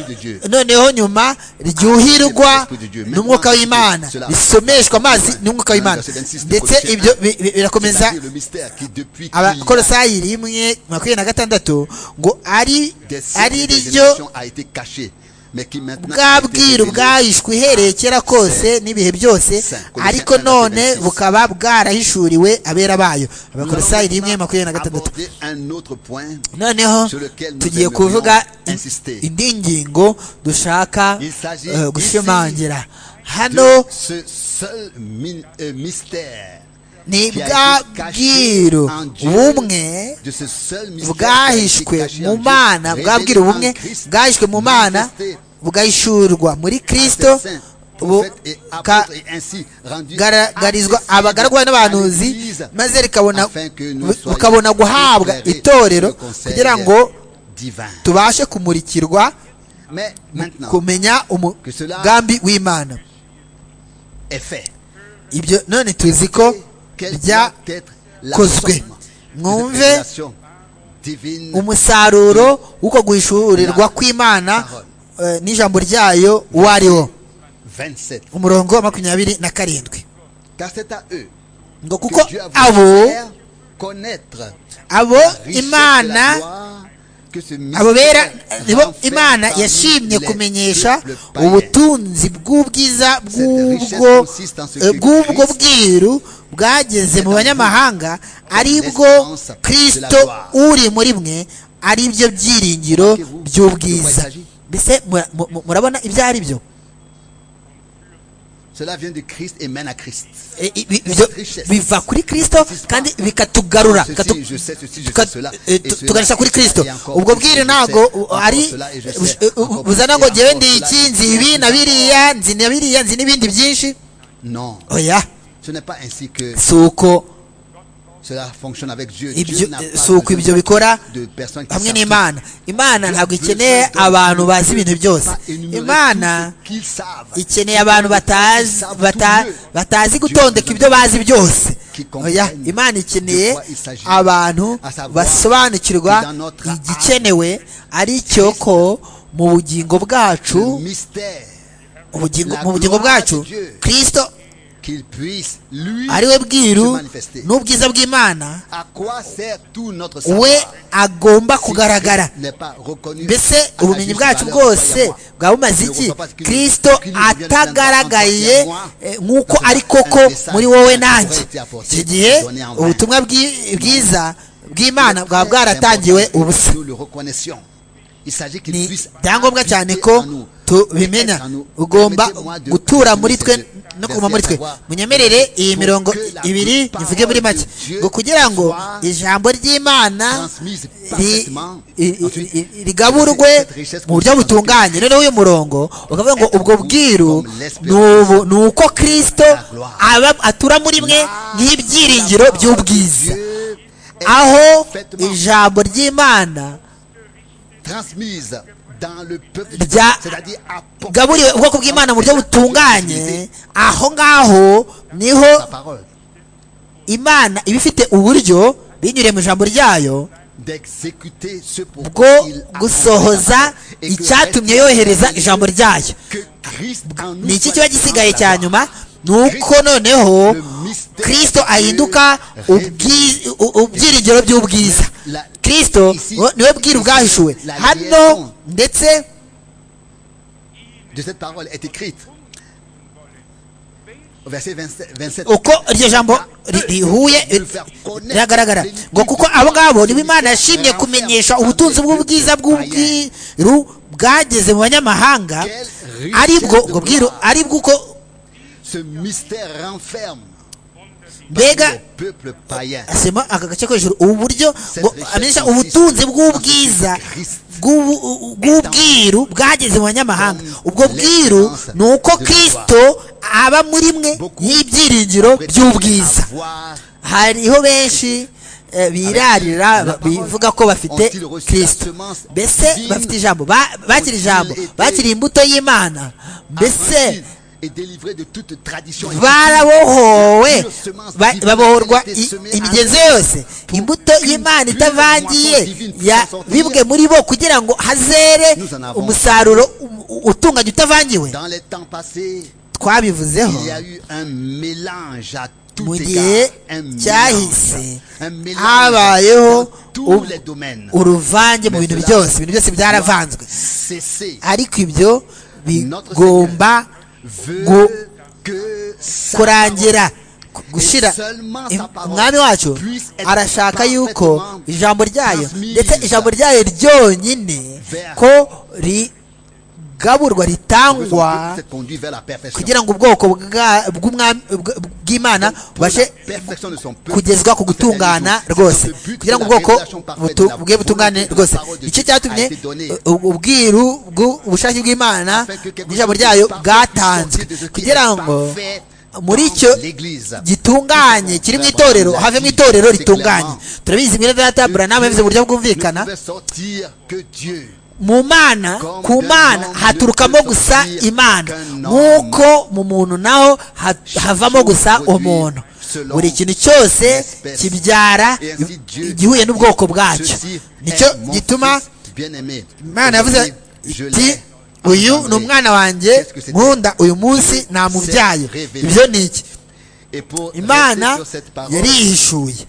noneho nyuma ryuhirwa n'umwuka w'imana risomeshwa amazi n'umwuka w'imana ndetse ibyo birakomeza abakorosayiri rimwe makumyabiri na gatandatu ngo ari ari ryo bwa bwiru bwahishwe ihereye kera kose n'ibihe byose ariko none bukaba bwarahishuriwe abera bayo abakorosayi rimwe makumyabiri na gatandatu noneho tugiye kuvuga indi ngingo dushaka gushimangira hano ni bwa bwiru bumwe bwahishwe mu mana bwa bwiru bumwe bwahishwe mu mana bugahishurwa muri kirisito bukagaragarizwa abagaragwa n'abahanuzi maze bukabona guhabwa itorero kugira ngo tubashe kumurikirwa kumenya umugambi w'imana ibyo none tuzi ko byakozwe mwumve umusaruro w'uko guhishurirwa kw'imana n'ijambo ryayo uwo ari wo umurongo wa makumyabiri na karindwi ngo kuko abo abo imana abo bera nibo imana yashimye kumenyesha ubutunzi bw'ubwiza bw'ubwo bwiru bwageze mu banyamahanga ari bwo kirisito uri muri mwe ari byo byiringiro by'ubwiza mbese murabona ibyo ari byo Cela vient de Christ et mène à Christ. Eh, i- bi- ibyo richesse. biva kuri kristo kandi bikatugarura Ceci, katu- je sais ceci, je tuka- sais cela. eh, Et tu- cela, tuganisha kuri kristo et encore ubwo plus, bwiru je ntabwo sais. u- Encore ari cela, et je sais. u- u- u- Encore uzana plus, ngo et jyewe encore ndi cela, iki et nzi je ibi sais. na biriya nzi na biriya nzi n'ibindi byinshi Non, oya ce n'est pas ainsi que si uko cela fonctionne avec Dieu. ibyo Dieu n'a pas si uko ibyo besoin bikora de personnes qui hamwe savent n'imana imana ntabwo ikeneye abantu bazi ibintu byose imana qu'ils savent. ikeneye abantu batazi bata- batazi gutondeka ibyo bazi byose oya imana ikeneye abantu basobanukirwa igikenewe ari cyo ko mu bugingo Le bwacu mystère ubugingo, mu bugingo bwacu kristo qu'il puisse lui ari we bwiru se manifester. n'ubwiza bw'imana À quoi sert tout notre we savoir agomba si kugaragara Christ n'est pas reconnu à mbese sa ubumenyi juste bwacu valeur, croyez-moi. bwose bwaba bumaze Ne iki reçois pas ce qu'il- kirisito qu'il nous vient de atagaragaye croire. eh, nk'uko Parce que ari koko un message muri wowe qui nanjye aurait été apporté, iki gihe donné en vain. ubutumwa bwi- bwiza bw'imana bwaratangiwe bwaba bwaratangiwe ubusa ni ni ibyangombwa cyane ko tubimenya ugomba gutura muri twe no kuguma muri twe munyemerere iyi mirongo ibiri ivuge muri make ngo kugira ngo ijambo ry'imana ri- i- i- i- rigaburwe mu buryo butunganye noneho uyu murongo ukavuga ngo ubwo bwiru ni ubu- ni uko kirisito aba- atura muri mwe nk'ibyiringiro by'ubwiza aho ijambo ry'imana Rya- gaburiwe ubwoko bw'imana mu buryo butunganye aho ngaho niho imana iba ifite uburyo binyuriye mu ijambo ryayo bwo gusohoza icyatumye yohereza ijambo ryayo ni iki kiba gisigaye cya nyuma ni uko noneho kirisito ahinduka ubwi- u- ubyiringiro by'ubwiza kirisito wo- niwe bwira ubwahishuwe hano ndetse de cette parole est écrite. Au Verset 27. 27. uko iryo jambo ri- rihuye eh, riragaragara ngo kuko abo ngabo nibo imana yashimye kumenyesha ubutunzi bw'ubwiza bw'ubwiru bwageze mu banyamahanga aribwo ubwo bwiru aribwo uko Ce mystère renferme mbega le peuple païen. asema aka gace ko hejuru ubu buryo ngo amenyesha ubutunzi bw'ubwiza bw'ubu- bw'ubwiru bwageze mu banyamahanga ubwo bwiru ni uko kirisito aba muri mwe y'ibyiringiro by'ubwiza hariho benshi eh, birarira bivuga ko bafite kirisito mbese bafite ijambo ba- bakiri ijambo bakiri imbuto y'imana mbese est délivré de toute tradition. barabohowe ba- babohorwa i- imigenzo yose imbuto y'imana itavangiye ya- bibwe muri bo kugira ngo hazere umusaruro u- utunganye utavangiwe Dans les temps passés, twabivuzeho il y a eu un mélange à mu tout gihe égard. Un mélange. cyahise Un mélange habayeho dans tous u- les domaines. uruvange mu bintu byose ibintu byose byaravanzwe Cessez. ariko ibyo Notre bigomba veut gu- que sa kurangira parole ku- gushira seulement Im- sa parole umwami wacu puisse être arashaka yuko parfaitement ijambo ryayo transmise ndetse ijambo ryayo ryonyine vers- ko rigaburwa ritangwa se conduit vers la perfection. kugira ngo ubwoko bwa- bw'umwami- bw- bw'imana bubashe kugezwa ku gutungana rwose kugira ngo ubwoko butu- bwe butungane rwose icyo cyatumye u- u- ubwiru bw- ubushake bw'imana n'ijambo ryayo bwatanzwe kugira ngo muri icyo gitunganye kiri mu itorero have mu itorero ritunganye turabizi mwene data buranama yavuze mu buryo bwumvikana mu mana ku mana haturukamo gusa imana nk'uko mu muntu naho ha- havamo gusa umuntu buri kintu cyose kibyara igihuye n'ubwoko bwacyo nicyo gituma imana yavuze iti uyu ni umwana wanjye nkunda uyu munsi namubyaye ibyo ni iki imana yarihishuye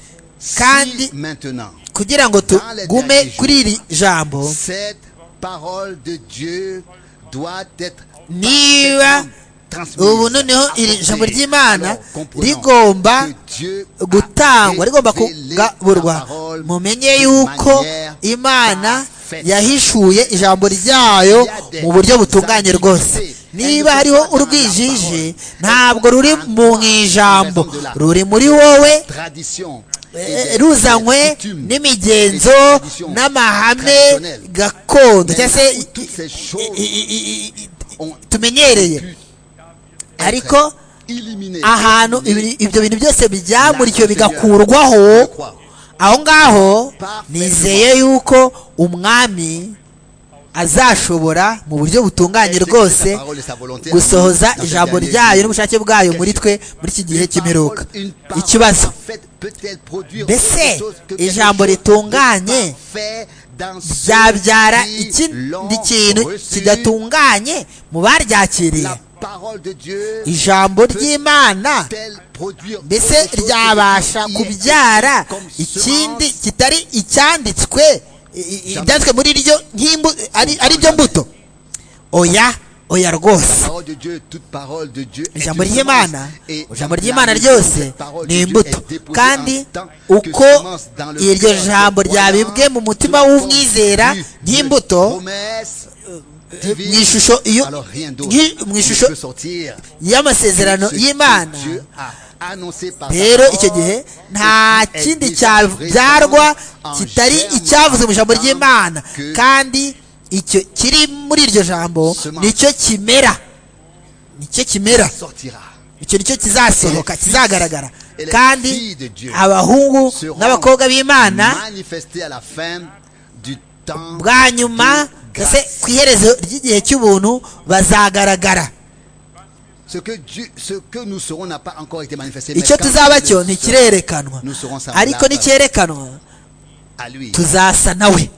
kandi maintenant kugira ngo tugume kuri iri jambo Cette parole de Dieu doit être niba transmise, ubu noneho iri apportée. jambo ry'imana Alors, comprenons rigomba que Dieu a gutangwa rigomba révélé sa kugaburwa parole mumenye d'une yuko manière imana parfaite. yahishuye ijambo ryayo mu buryo butunganye rwose niba hariho urwijiji ntabwo ruri mu ijambo ruri muri wowe tradition ruzanywe n'imigenzo n'amahame gakondo cyangwa se tumenyereye ariko ahantu ibi- ibyo bintu byose byamurikiwe bigakurwaho aho ngaho nizeye yuko umwami azashobora mu buryo butunganye rwose gusohoza ijambo ryayo n'ubushake bwayo muri twe muri iki gihe cy'imperuka ikibazo mbese ijambo ritunganye byabyara ikindi kintu kidatunganye mu baryakiriye ijambo ry'imana mbese ryabasha kubyara ikindi kitari icyanditswe i- i- ibyanditswe muri ryo nk'imbu ari- ari byo mbuto oya oya rwose ijambo ry'imana ijambo ry'imana ryose ni imbuto kandi uko iryo jambo ryabibwe mu mutima w'umwizera nk'imbuto mu ishusho iyo nki- mu ishusho y'amasezerano y'imana rero icyo gihe nta kindi cyabyarwa kitari icyavuzwe mu ijambo ry'imana kandi icyo kiri muri iryo jambo nicyo kimera nicyo kimera icyo nicyo kizasohoka kizagaragara kandi abahungu n'abakobwa b'imana bwa nyuma ndetse ku iherezo ry'igihe cy'ubuntu bazagaragara icyo icyo tuzaba cyo ntikirerekanwa ariko nicyerekanwa tuzasa nawe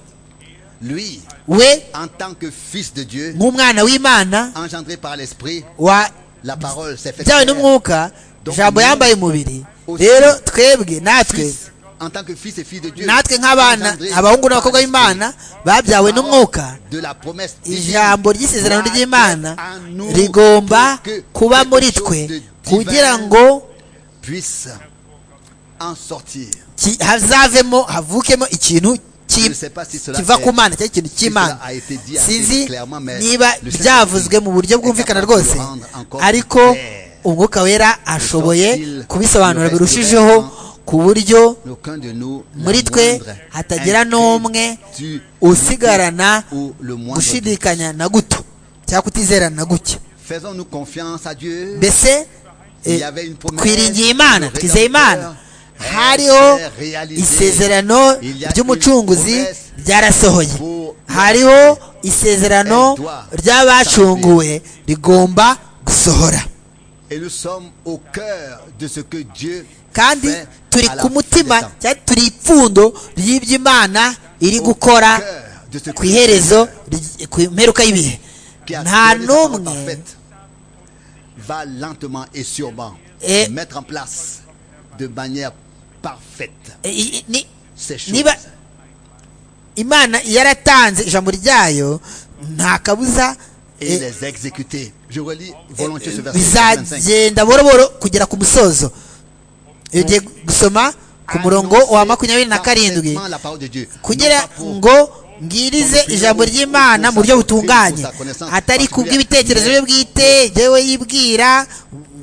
lui we en tant que fils de Dieu nk'umwana w'imana engendré par l'esprit wa la parole s'est faite byawe terre. n'umwuka ijambo yambaye umubiri rero twebwe natwe Fils, en tant que fils et fille de Dieu natwe nk'abana engendrés abahungu par n'abakobwa l'esprit. b'imana babyawe Parole n'umwuka de la promesse divine ijambo ry'isezerano doit ry'imana être en nous rigomba pour que kuba quelque muri chose de twe divin kugira ngo puisse en sortir ki- hazavemo havukemo ikintu je ki- ne sais pas si cela kiva est- ku mana cyangwa ikintu si cy'imana cela a été dit assez sinzi clairement, mais niba le Saint-Esprit byavuzwe mu buryo bwumvikana est capable rwose de le rendre encore ariko clair. umwuka wera ashoboye Sort-il kubisobanura le reste birushijeho du vêtement. ku buryo aucun de nous la muri twe moindre hatagira n'umwe inquiétude usigarana ou le moindre doute. gushidikanya na guto cyangwa kutizerana na guke faisons-nous confiance à Dieu mbese Il y eh, avait une promesse, twiringiye imana le twizeye imana Rédempteur hariho est réalisé. isezerano Il y a ry'umucunguzi une promesse ryarasohoye pour- hariho isezerano Elle doit ry'abacunguwe rigomba gusohora Et nous sommes au cœur de ce que Dieu kandi fait turi à la ku fin mutima des temps. cyangwa turi ipfundo ry'ibyo imana iri Au gukora cœur de ce ku que iherezo Dieu ry- ku mperuka y'ibihe qui a nta donné sa parole n'umwe parfaite, va lentement et sûrement Et- mettre en place de manière parfaite i- i- ni- ces choses. niba imana yaratanze ijambo ryayo nta kabuza et eh, les exécuter. Je relis volontiers ce verset 25. bizagenda boroboro kugera ku musozo iyo ugiye gusoma ku murongo wa makumyabiri na karindwi Parfaitement la parole de Dieu. Non kugira pas pour- ngo ngirize ijambo ry'imana mu buryo butunganye atari ku bw'ibitekerezo bye bwite yewe yibwira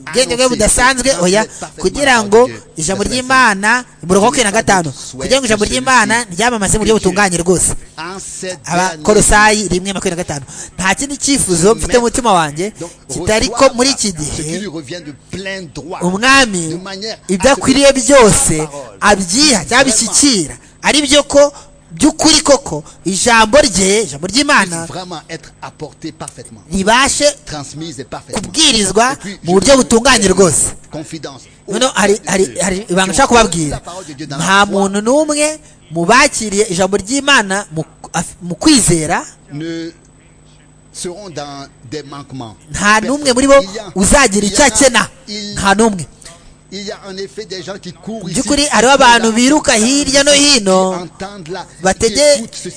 ubwenge bwe budasanzwe oya kugira ngo ijambo ry'imana umurongo wa makumyabiri na gatanu kugira ngo ijambo ry'imana ryamamaze mu buryo butunganye rwose en cette abakorosayi rimwe makumyabiri na gatanu nta kindi cyifuzo mfite mu mutima wanjye dernière- Donc, kitari ko reçois muri iki ce qui gihe lui revient de plein droit. umwami De manière à ibyo ce que akwiriye byose sa parole. abyiha cyangwa abishyikira ari byo ko by'ukuri koko ijambo rye ijambo ry'imana puisse vraiment être apporté parfaitement, ribashe transmise et parfaitement. kubwirizwa Et puis, mu je buryo vous butunganye donne rwose Confidence. noneho hari hari hari ibanga Qui ont nshaka kubabwira la parole de Dieu dans la foi, nta muntu n'umwe mu bakiriye ijambo ry'imana mu- af- mu kwizera ne seront dans des manquements. nta Personne. n'umwe muri bo Il y en- uzagira il y icyo en a- akena il- nta n'umwe by'ukuri hariho abantu biruka hirya no hino batege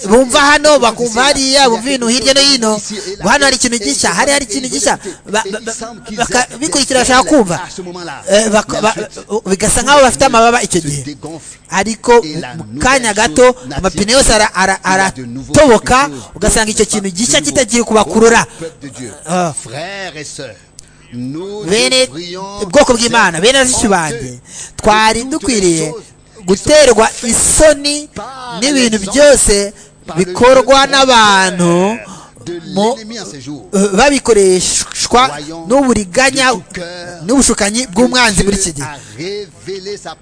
bumva hano bakumva hariya bumva ibintu hirya no hino ngo hano hari ikintu gishya hari hari ikintu gishya bikurikira bashaka kumva bigasa nk'aho bafite amababa icyo gihe ariko mu kanya gato amapine yose aratoboka ugasanga icyo kintu gishya kitagiye kubakurura bene ubwoko bw'imana bene bashiki banjye twari dukwiriye guterwa isoni n'ibintu byose bikorwa n'abantu babikoreshwa n'uburiganya n'ubushukanyi bw'umwanzi muri iki gihe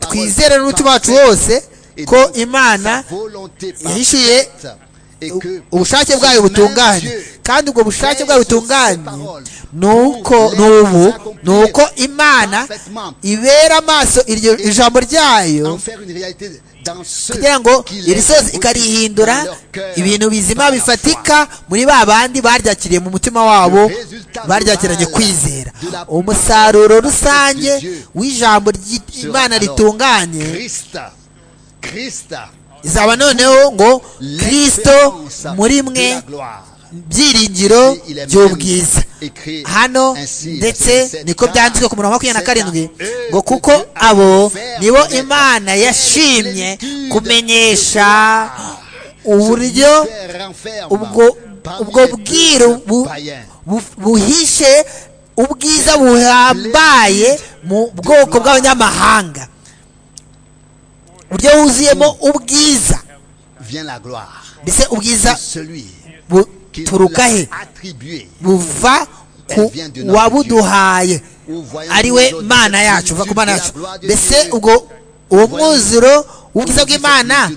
twizere n'umutima wacu wose ko imana yahishuye ubushake bwayo butunganye kandi ubwo bushake bwayo butunganye ni uko ni ubu ni uko imana ibera amaso iryo ijambo ryayo kugira ngo iri sozi ikarihindura ibintu bizima bifatika muri ba bandi baryakiriye mu mutima wabo baryakiranye kwizera umusaruro rusange w'ijambo ry'imana ritunganye izaba noneho ngo kirisito muri mwe byiringiro by'ubwiza hano ndetse niko byanditswe ku murongo wa makumyabiri na karindwi ngo kuko abo nibo imana yashimye kumenyesha uburyo ubwo ubwo bwiru buhishe ubwiza buhambaye mu bwoko bw'abanyamahanga buryo wuzuyemo ubwiza mbese ubwiza buturuka he buva ku wabuduhaye ari we mana yacu uva ku mana yacu mbese ubwo uwo mwuzuro w'ubwiza bw'imana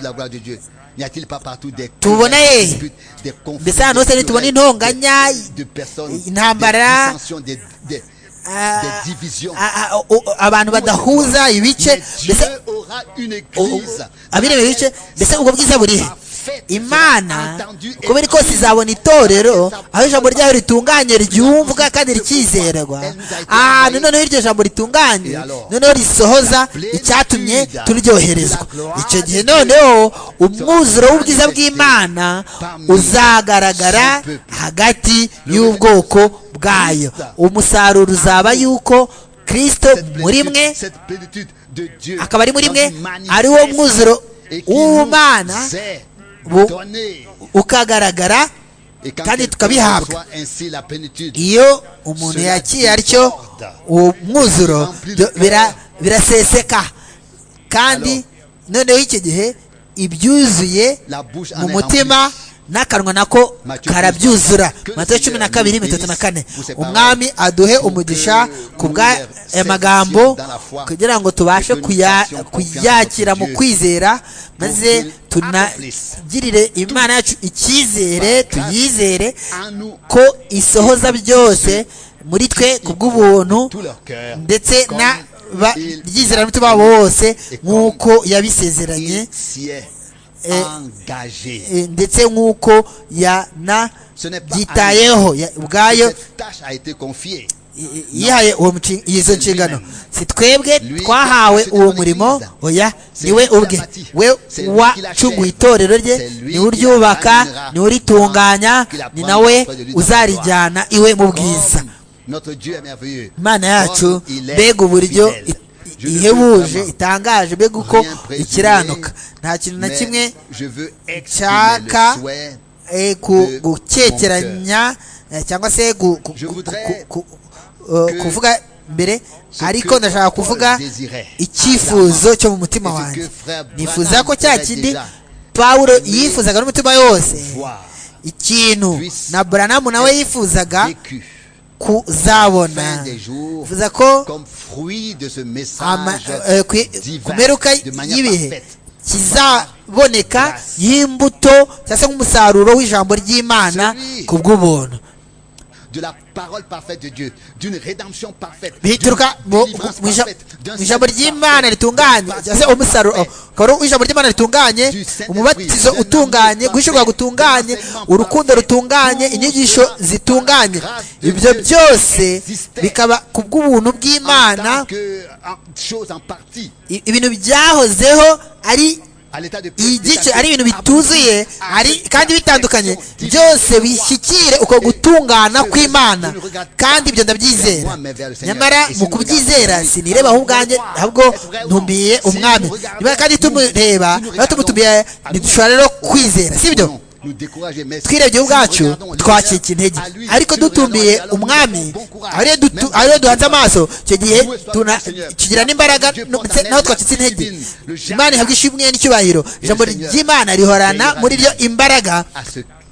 tubona hehe mbese ahantu hose ntitubona intonganya intambara abantu badahuza ibice abireba ibice mbese ubwo bwiza burihe imana uko biri kose izabona itorero aho ijambo ryayo ritunganye ryumvwa kandi rikizerwa ahantu noneho iryo jambo ritunganye noneho risohoza icyatumye turyoherezwa icyo gihe noneho umwuzuro w'ubwiza bw'imana uzagaragara hagati y'ubwoko bwayo umusaruro uzaba yuko kirisito muri mwe akaba ari muri mwe ari wo mwuzuro w'ubumana ukagaragara kandi tukabihabwa iyo umuntu yakiye atyo uwo mwuzuro biraseseka kandi noneho iki gihe ibyuzuye mu mutima n'akanwa nako karabyuzura matayo cumi na kabiri mirongo na kane umwami aduhe umugisha ku bw'aya magambo kugira ngo tubashe kuyakira mu kwizera maze tunagirire imana yacu icyizere tuyizere ko isohoza byose muri twe ku bw'ubuntu ndetse na ryizera n'umutima wabo wose nk'uko yabisezeranye ndetse nk'uko yanabyitayeho ubwayo yihaye izo nshingano si twebwe twahawe uwo murimo oya niwe ubwe we wacunguye itorero rye niwe uryubaka niwe uritunganya ni nawe uzarijyana iwe mu bwiza imana yacu mbega uburyo ihebuje itangaje mbega uko ikiranuka nta kintu na kimwe nshaka gukekeranya cyangwa se kuvuga mbere ariko ndashaka kuvuga icyifuzo cyo mu mutima wanjye nifuza ko cya kindi pawulo yifuzaga n'umutima yose ikintu na buranamu nawe yifuzaga kuzabona bivuze ko ku meruka y'ibihe kizaboneka y'imbuto cyangwa se nk'umusaruro w'ijambo ry'imana ku bw'ubuntu de la parole parfaite de Dieu, d'une rédemption parfaite, bituruka mu ijambo ry'imana ritunganye cyangwa se umusaruro ukaba ari ijambo ry'imana ritunganye umubatizo utunganye guhishurwa gutunganye urukundo rutunganye inyigisho zitunganye ibyo byose bikaba ku bw'ubuntu bw'imana ibintu byahozeho ari igice ari ibintu bituzuye ari kandi bitandukanye byose bishyikire uko gutungana kw'imana kandi ibyo ndabyizera nyamara mu kubyizera sinireba aho ubwanjye ahubwo ntumiye umwami niba kandi tumureba niba tumutumiye ntidushobora rero kwizera sibyo twirebye ubwacu twacika intege ariko dutumbiye umwami ariyo duhanze amaso icyo gihe tugira n'imbaraga naho twacitse intege imana ihabwa ishimwe n'icyubahiro ijambo ry'imana rihorana muri ryo imbaraga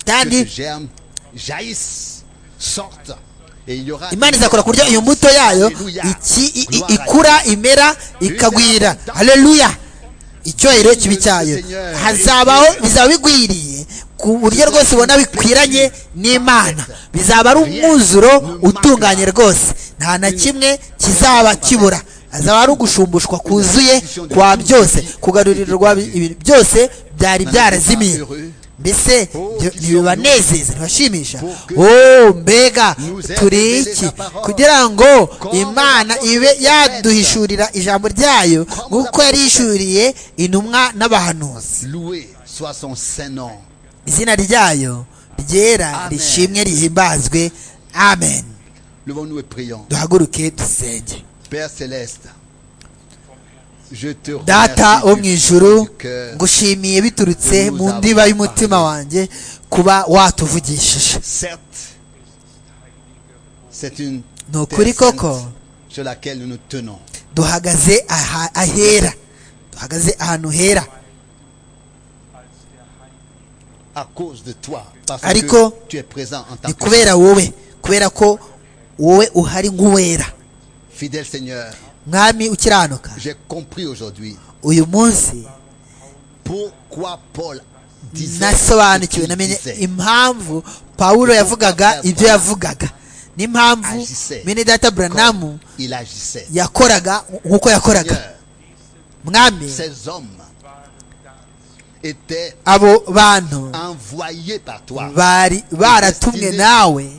kandi imana izakora ku buryo iyo mbuto yayo ikura imera ikagwira hareruya icyubahiro kibi cyayo hazabaho bizaba bigwiriye ku buryo rwose ubona bikwiranye n'imana bizaba ari umwuzuro utunganye rwose nta na kimwe kizaba kibura hazaba ari ugushumbushywa kuzuye kwa byose kugarurirwa ibintu byose byari byarazimiye mbese ntibibanezeze ntibashimisha wowe mbega turi iki kugira ngo imana ibe yaduhishurira ijambo ryayo nk'uko yarishuriye intumwa n'abahanuzi izina ryayo ryera rishimwe rihimbazwe amen duhaguruke dusenge data wo mu ijuru ngushimiye biturutse mu ndiba y'umutima wanjye kuba watuvugishije ni ukuri koko duhagaze ahera duhagaze ahantu hera ariko ni kubera wowe kubera ko wowe uhari nk'uwera mwami ukiranuka uyu munsi nasobanukiwe namenye impamvu pawulo yavugaga ibyo yavugaga n'impamvu mene data buranamu yakoraga nk'uko yakoraga mwami abo bantu bari baratumwe nawe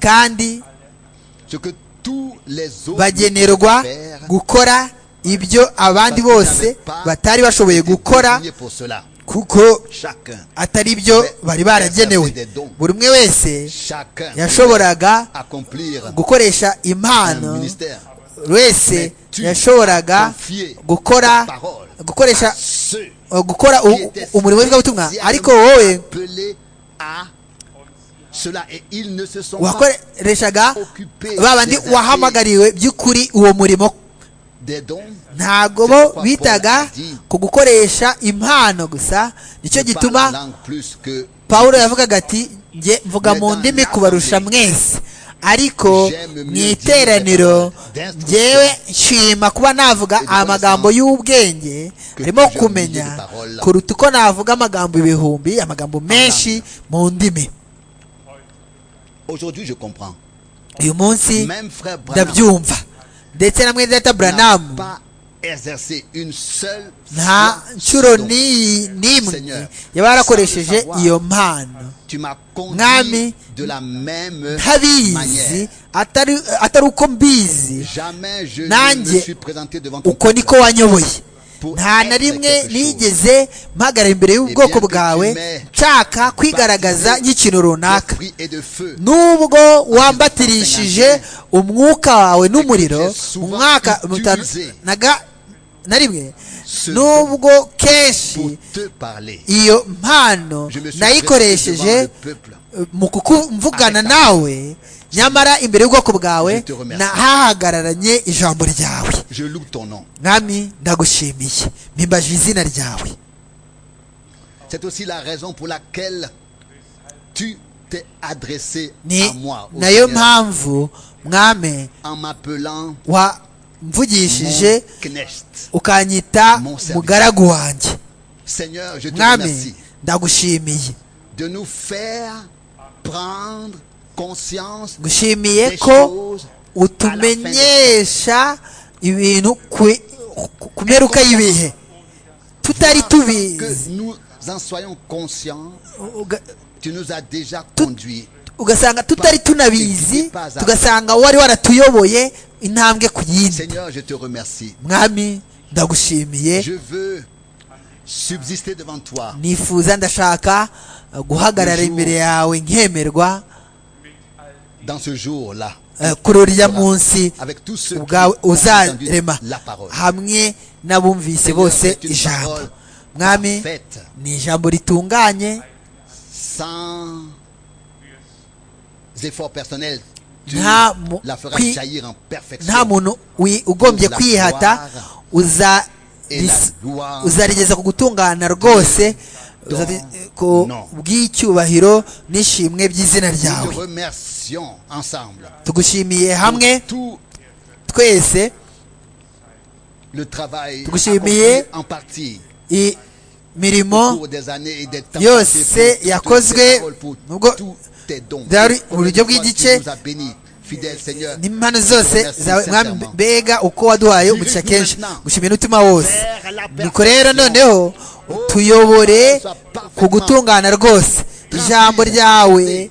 kandi bagenerwa gukora ibyo abandi bose batari bashoboye gukora kuko atari byo bari baragenewe buri umwe wese yashoboraga gukoresha impano wese yashoboraga gukora gukoresha gukora umurimo w'ivugabutumwa ariko wowe wakoreshaga ba bandi wahamagariwe by'ukuri uwo murimo ntabwo bo bitaga ku gukoresha impano gusa nicyo gituma paul yavugaga ati njye mvuga mu ndimi kubarusha mwese ariko mu iteraniro ngewe nshima kuba navuga amagambo y'ubwenge arimo kumenya kuruta uko navuga amagambo ibihumbi amagambo menshi mu ndimi uyu munsi ndabyumva ndetse na mwene data buranamu nta nshuro n'imwe yaba yarakoresheje iyo mpano mwami ntabizi atari uko mbizi nanjye uko niko wanyoboye nta na rimwe nigeze mpagara imbere y'ubwoko bwawe nshaka kwigaragaza nk'ikintu runaka nubwo wambatirishije umwuka wawe n'umuriro umwaka na rimwe nubwo kenshi iyo mpano nayikoresheje mu kukumvugana nawe nyamara imbere y'ubwoko bwawe hahagararanye ijambo ryawe mwami ndagushimiye mpimbajije izina ryawe ni nayo mpamvu mwame wamvugishije ukanyita mugaragu wanjye mwami ndagushimiye gushimiye ko utumenyesha ibintu ku mperuka y'ibihe tutari tubizi nous en soyons conscients, uga- tu nous as déjà conduits. ugasanga tutari tunabizi tugasanga wari waratuyoboye intambwe ku yindi Seigneur, je te remercie. mwami ndagushimiye Je veux subsister devant toi nifuza ndashaka uh, guhagarara imbere yawe nkemerwa dans ce jour-là uh, kuri uriya munsi avec tous ceux qui ubwawe ont entendu uzarema la parole. hamwe n'abumvise bose C'est une ijambo parole mwami parfaite, ni ijambo ritunganye sans efforts personnels, tu Nta mu- la feras qui- jaillir en nta perfection. muntu wi- ugombye La kwihata gloire uza- et la ris- gloire uzarigeza ku gutungana rwose dans uzari- ku nom. bw'icyubahiro n'ishimwe by'izina Nous ryawe te remercions ensemble tugushimiye hamwe pour tout twese le travail Tugushimiye. accompli en partie au imirimo cours des années et des temps yose passés pour toutes yakozwe tes paroles, pour nubwo tous tes dons. byari uburyo Combien de fois bw'igice tu nous as bénis, fidèle Seigneur. n'impano zose Merci zawe mwami sincèrement. mbega uko waduhaye umugisha kenshi gushimira umutima wose Vers la nuko rero perfection. noneho tuyobore ku gutungana rwose ijambo ryawe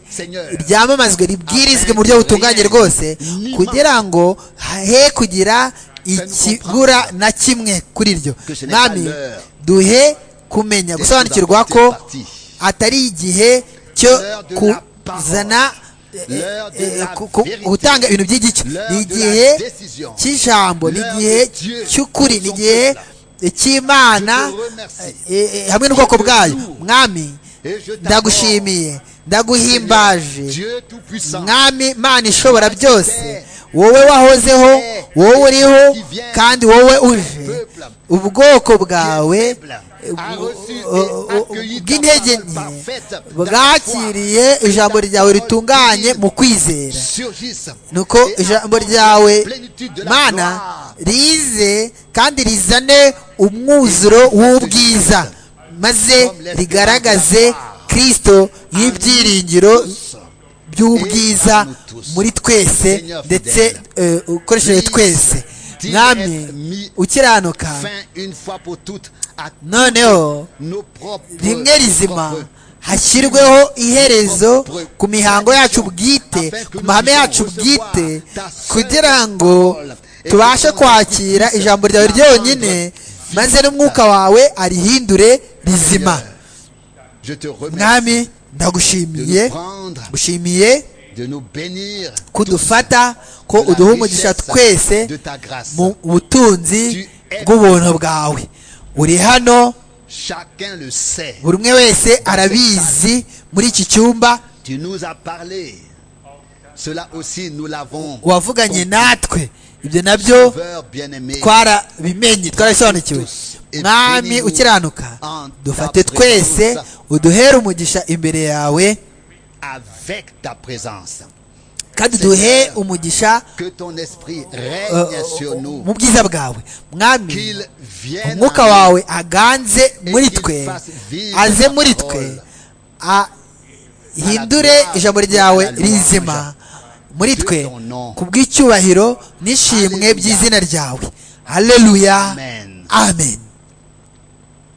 ryamamazwe ribwirizwe mu buryo butunganye rwose kugira ngo he kugira ikibura na kimwe kuri ryo mwami duhe kumenya gusobanukirwa ko atari igihe cyo kuzana eh, eh, ku- ku- gutanga ibintu by'igice ni igihe cy'ijambo ni igihe cy'ukuri ni igihe cy'imana eh, eh, hamwe n'ubwoko bwayo mwami Et je t'adore. ndagushimiye ndaguhimbaje Dieu Tout-Puissant. mwami mana ishobora byose wowe wahozeho wowe uriho kandi wowe uje ubwoko bwawe bw'intege nke bwakiriye ijambo ryawe ritunganye mu kwizera surgissent nuko et ijambo abondent ryawe plénitude de la mana gloire. rize kandi rizane umwuzuro w'ubwiza maze rigaragaze kirisito nk'ibyiringiro by'ubwiza muri twese ndetse eh, ukoresheje twese mwami ukiranuka Fin une fois pour toutes à noneho nos propres rimwe rizima propres hashyirweho iherezo ku mihango yacu bwite ku mahame yacu bwite kugira ngo tubashe kwakira ijambo ryawe ryonyine maze n'umwuka wawe arihindure rizima Je te remercie mwami de nous ndagushimiye prendre, gushimiye de nous bénir kudufata ko de la uduha umugisha richesse twese de ta grâce. mu butunzi bw'ubuntu bwawe uri hano Chacun le sait. buri umwe wese arabizi muri iki cyumba Tu nous as parlé. Cela aussi, nous l'avons. wavuganye natwe ibyo nabyo Sauveur bien-aimé. twarabimenye twarabisobanukiwe mwami ukiranuka dufate twese uduhere umugisha imbere yawe Avec ta présence. kandi duhe umugisha Que ton esprit uh, règne sur nous. mu bwiza bwawe mwami Qu'il vienne. umwuka à nous. wawe aganze muri twe aze muri twe ahindure ijambo ryawe rizima muri twe ku bw'icyubahiro n'ishimwe by'izina ryawe haleluya Amen. amen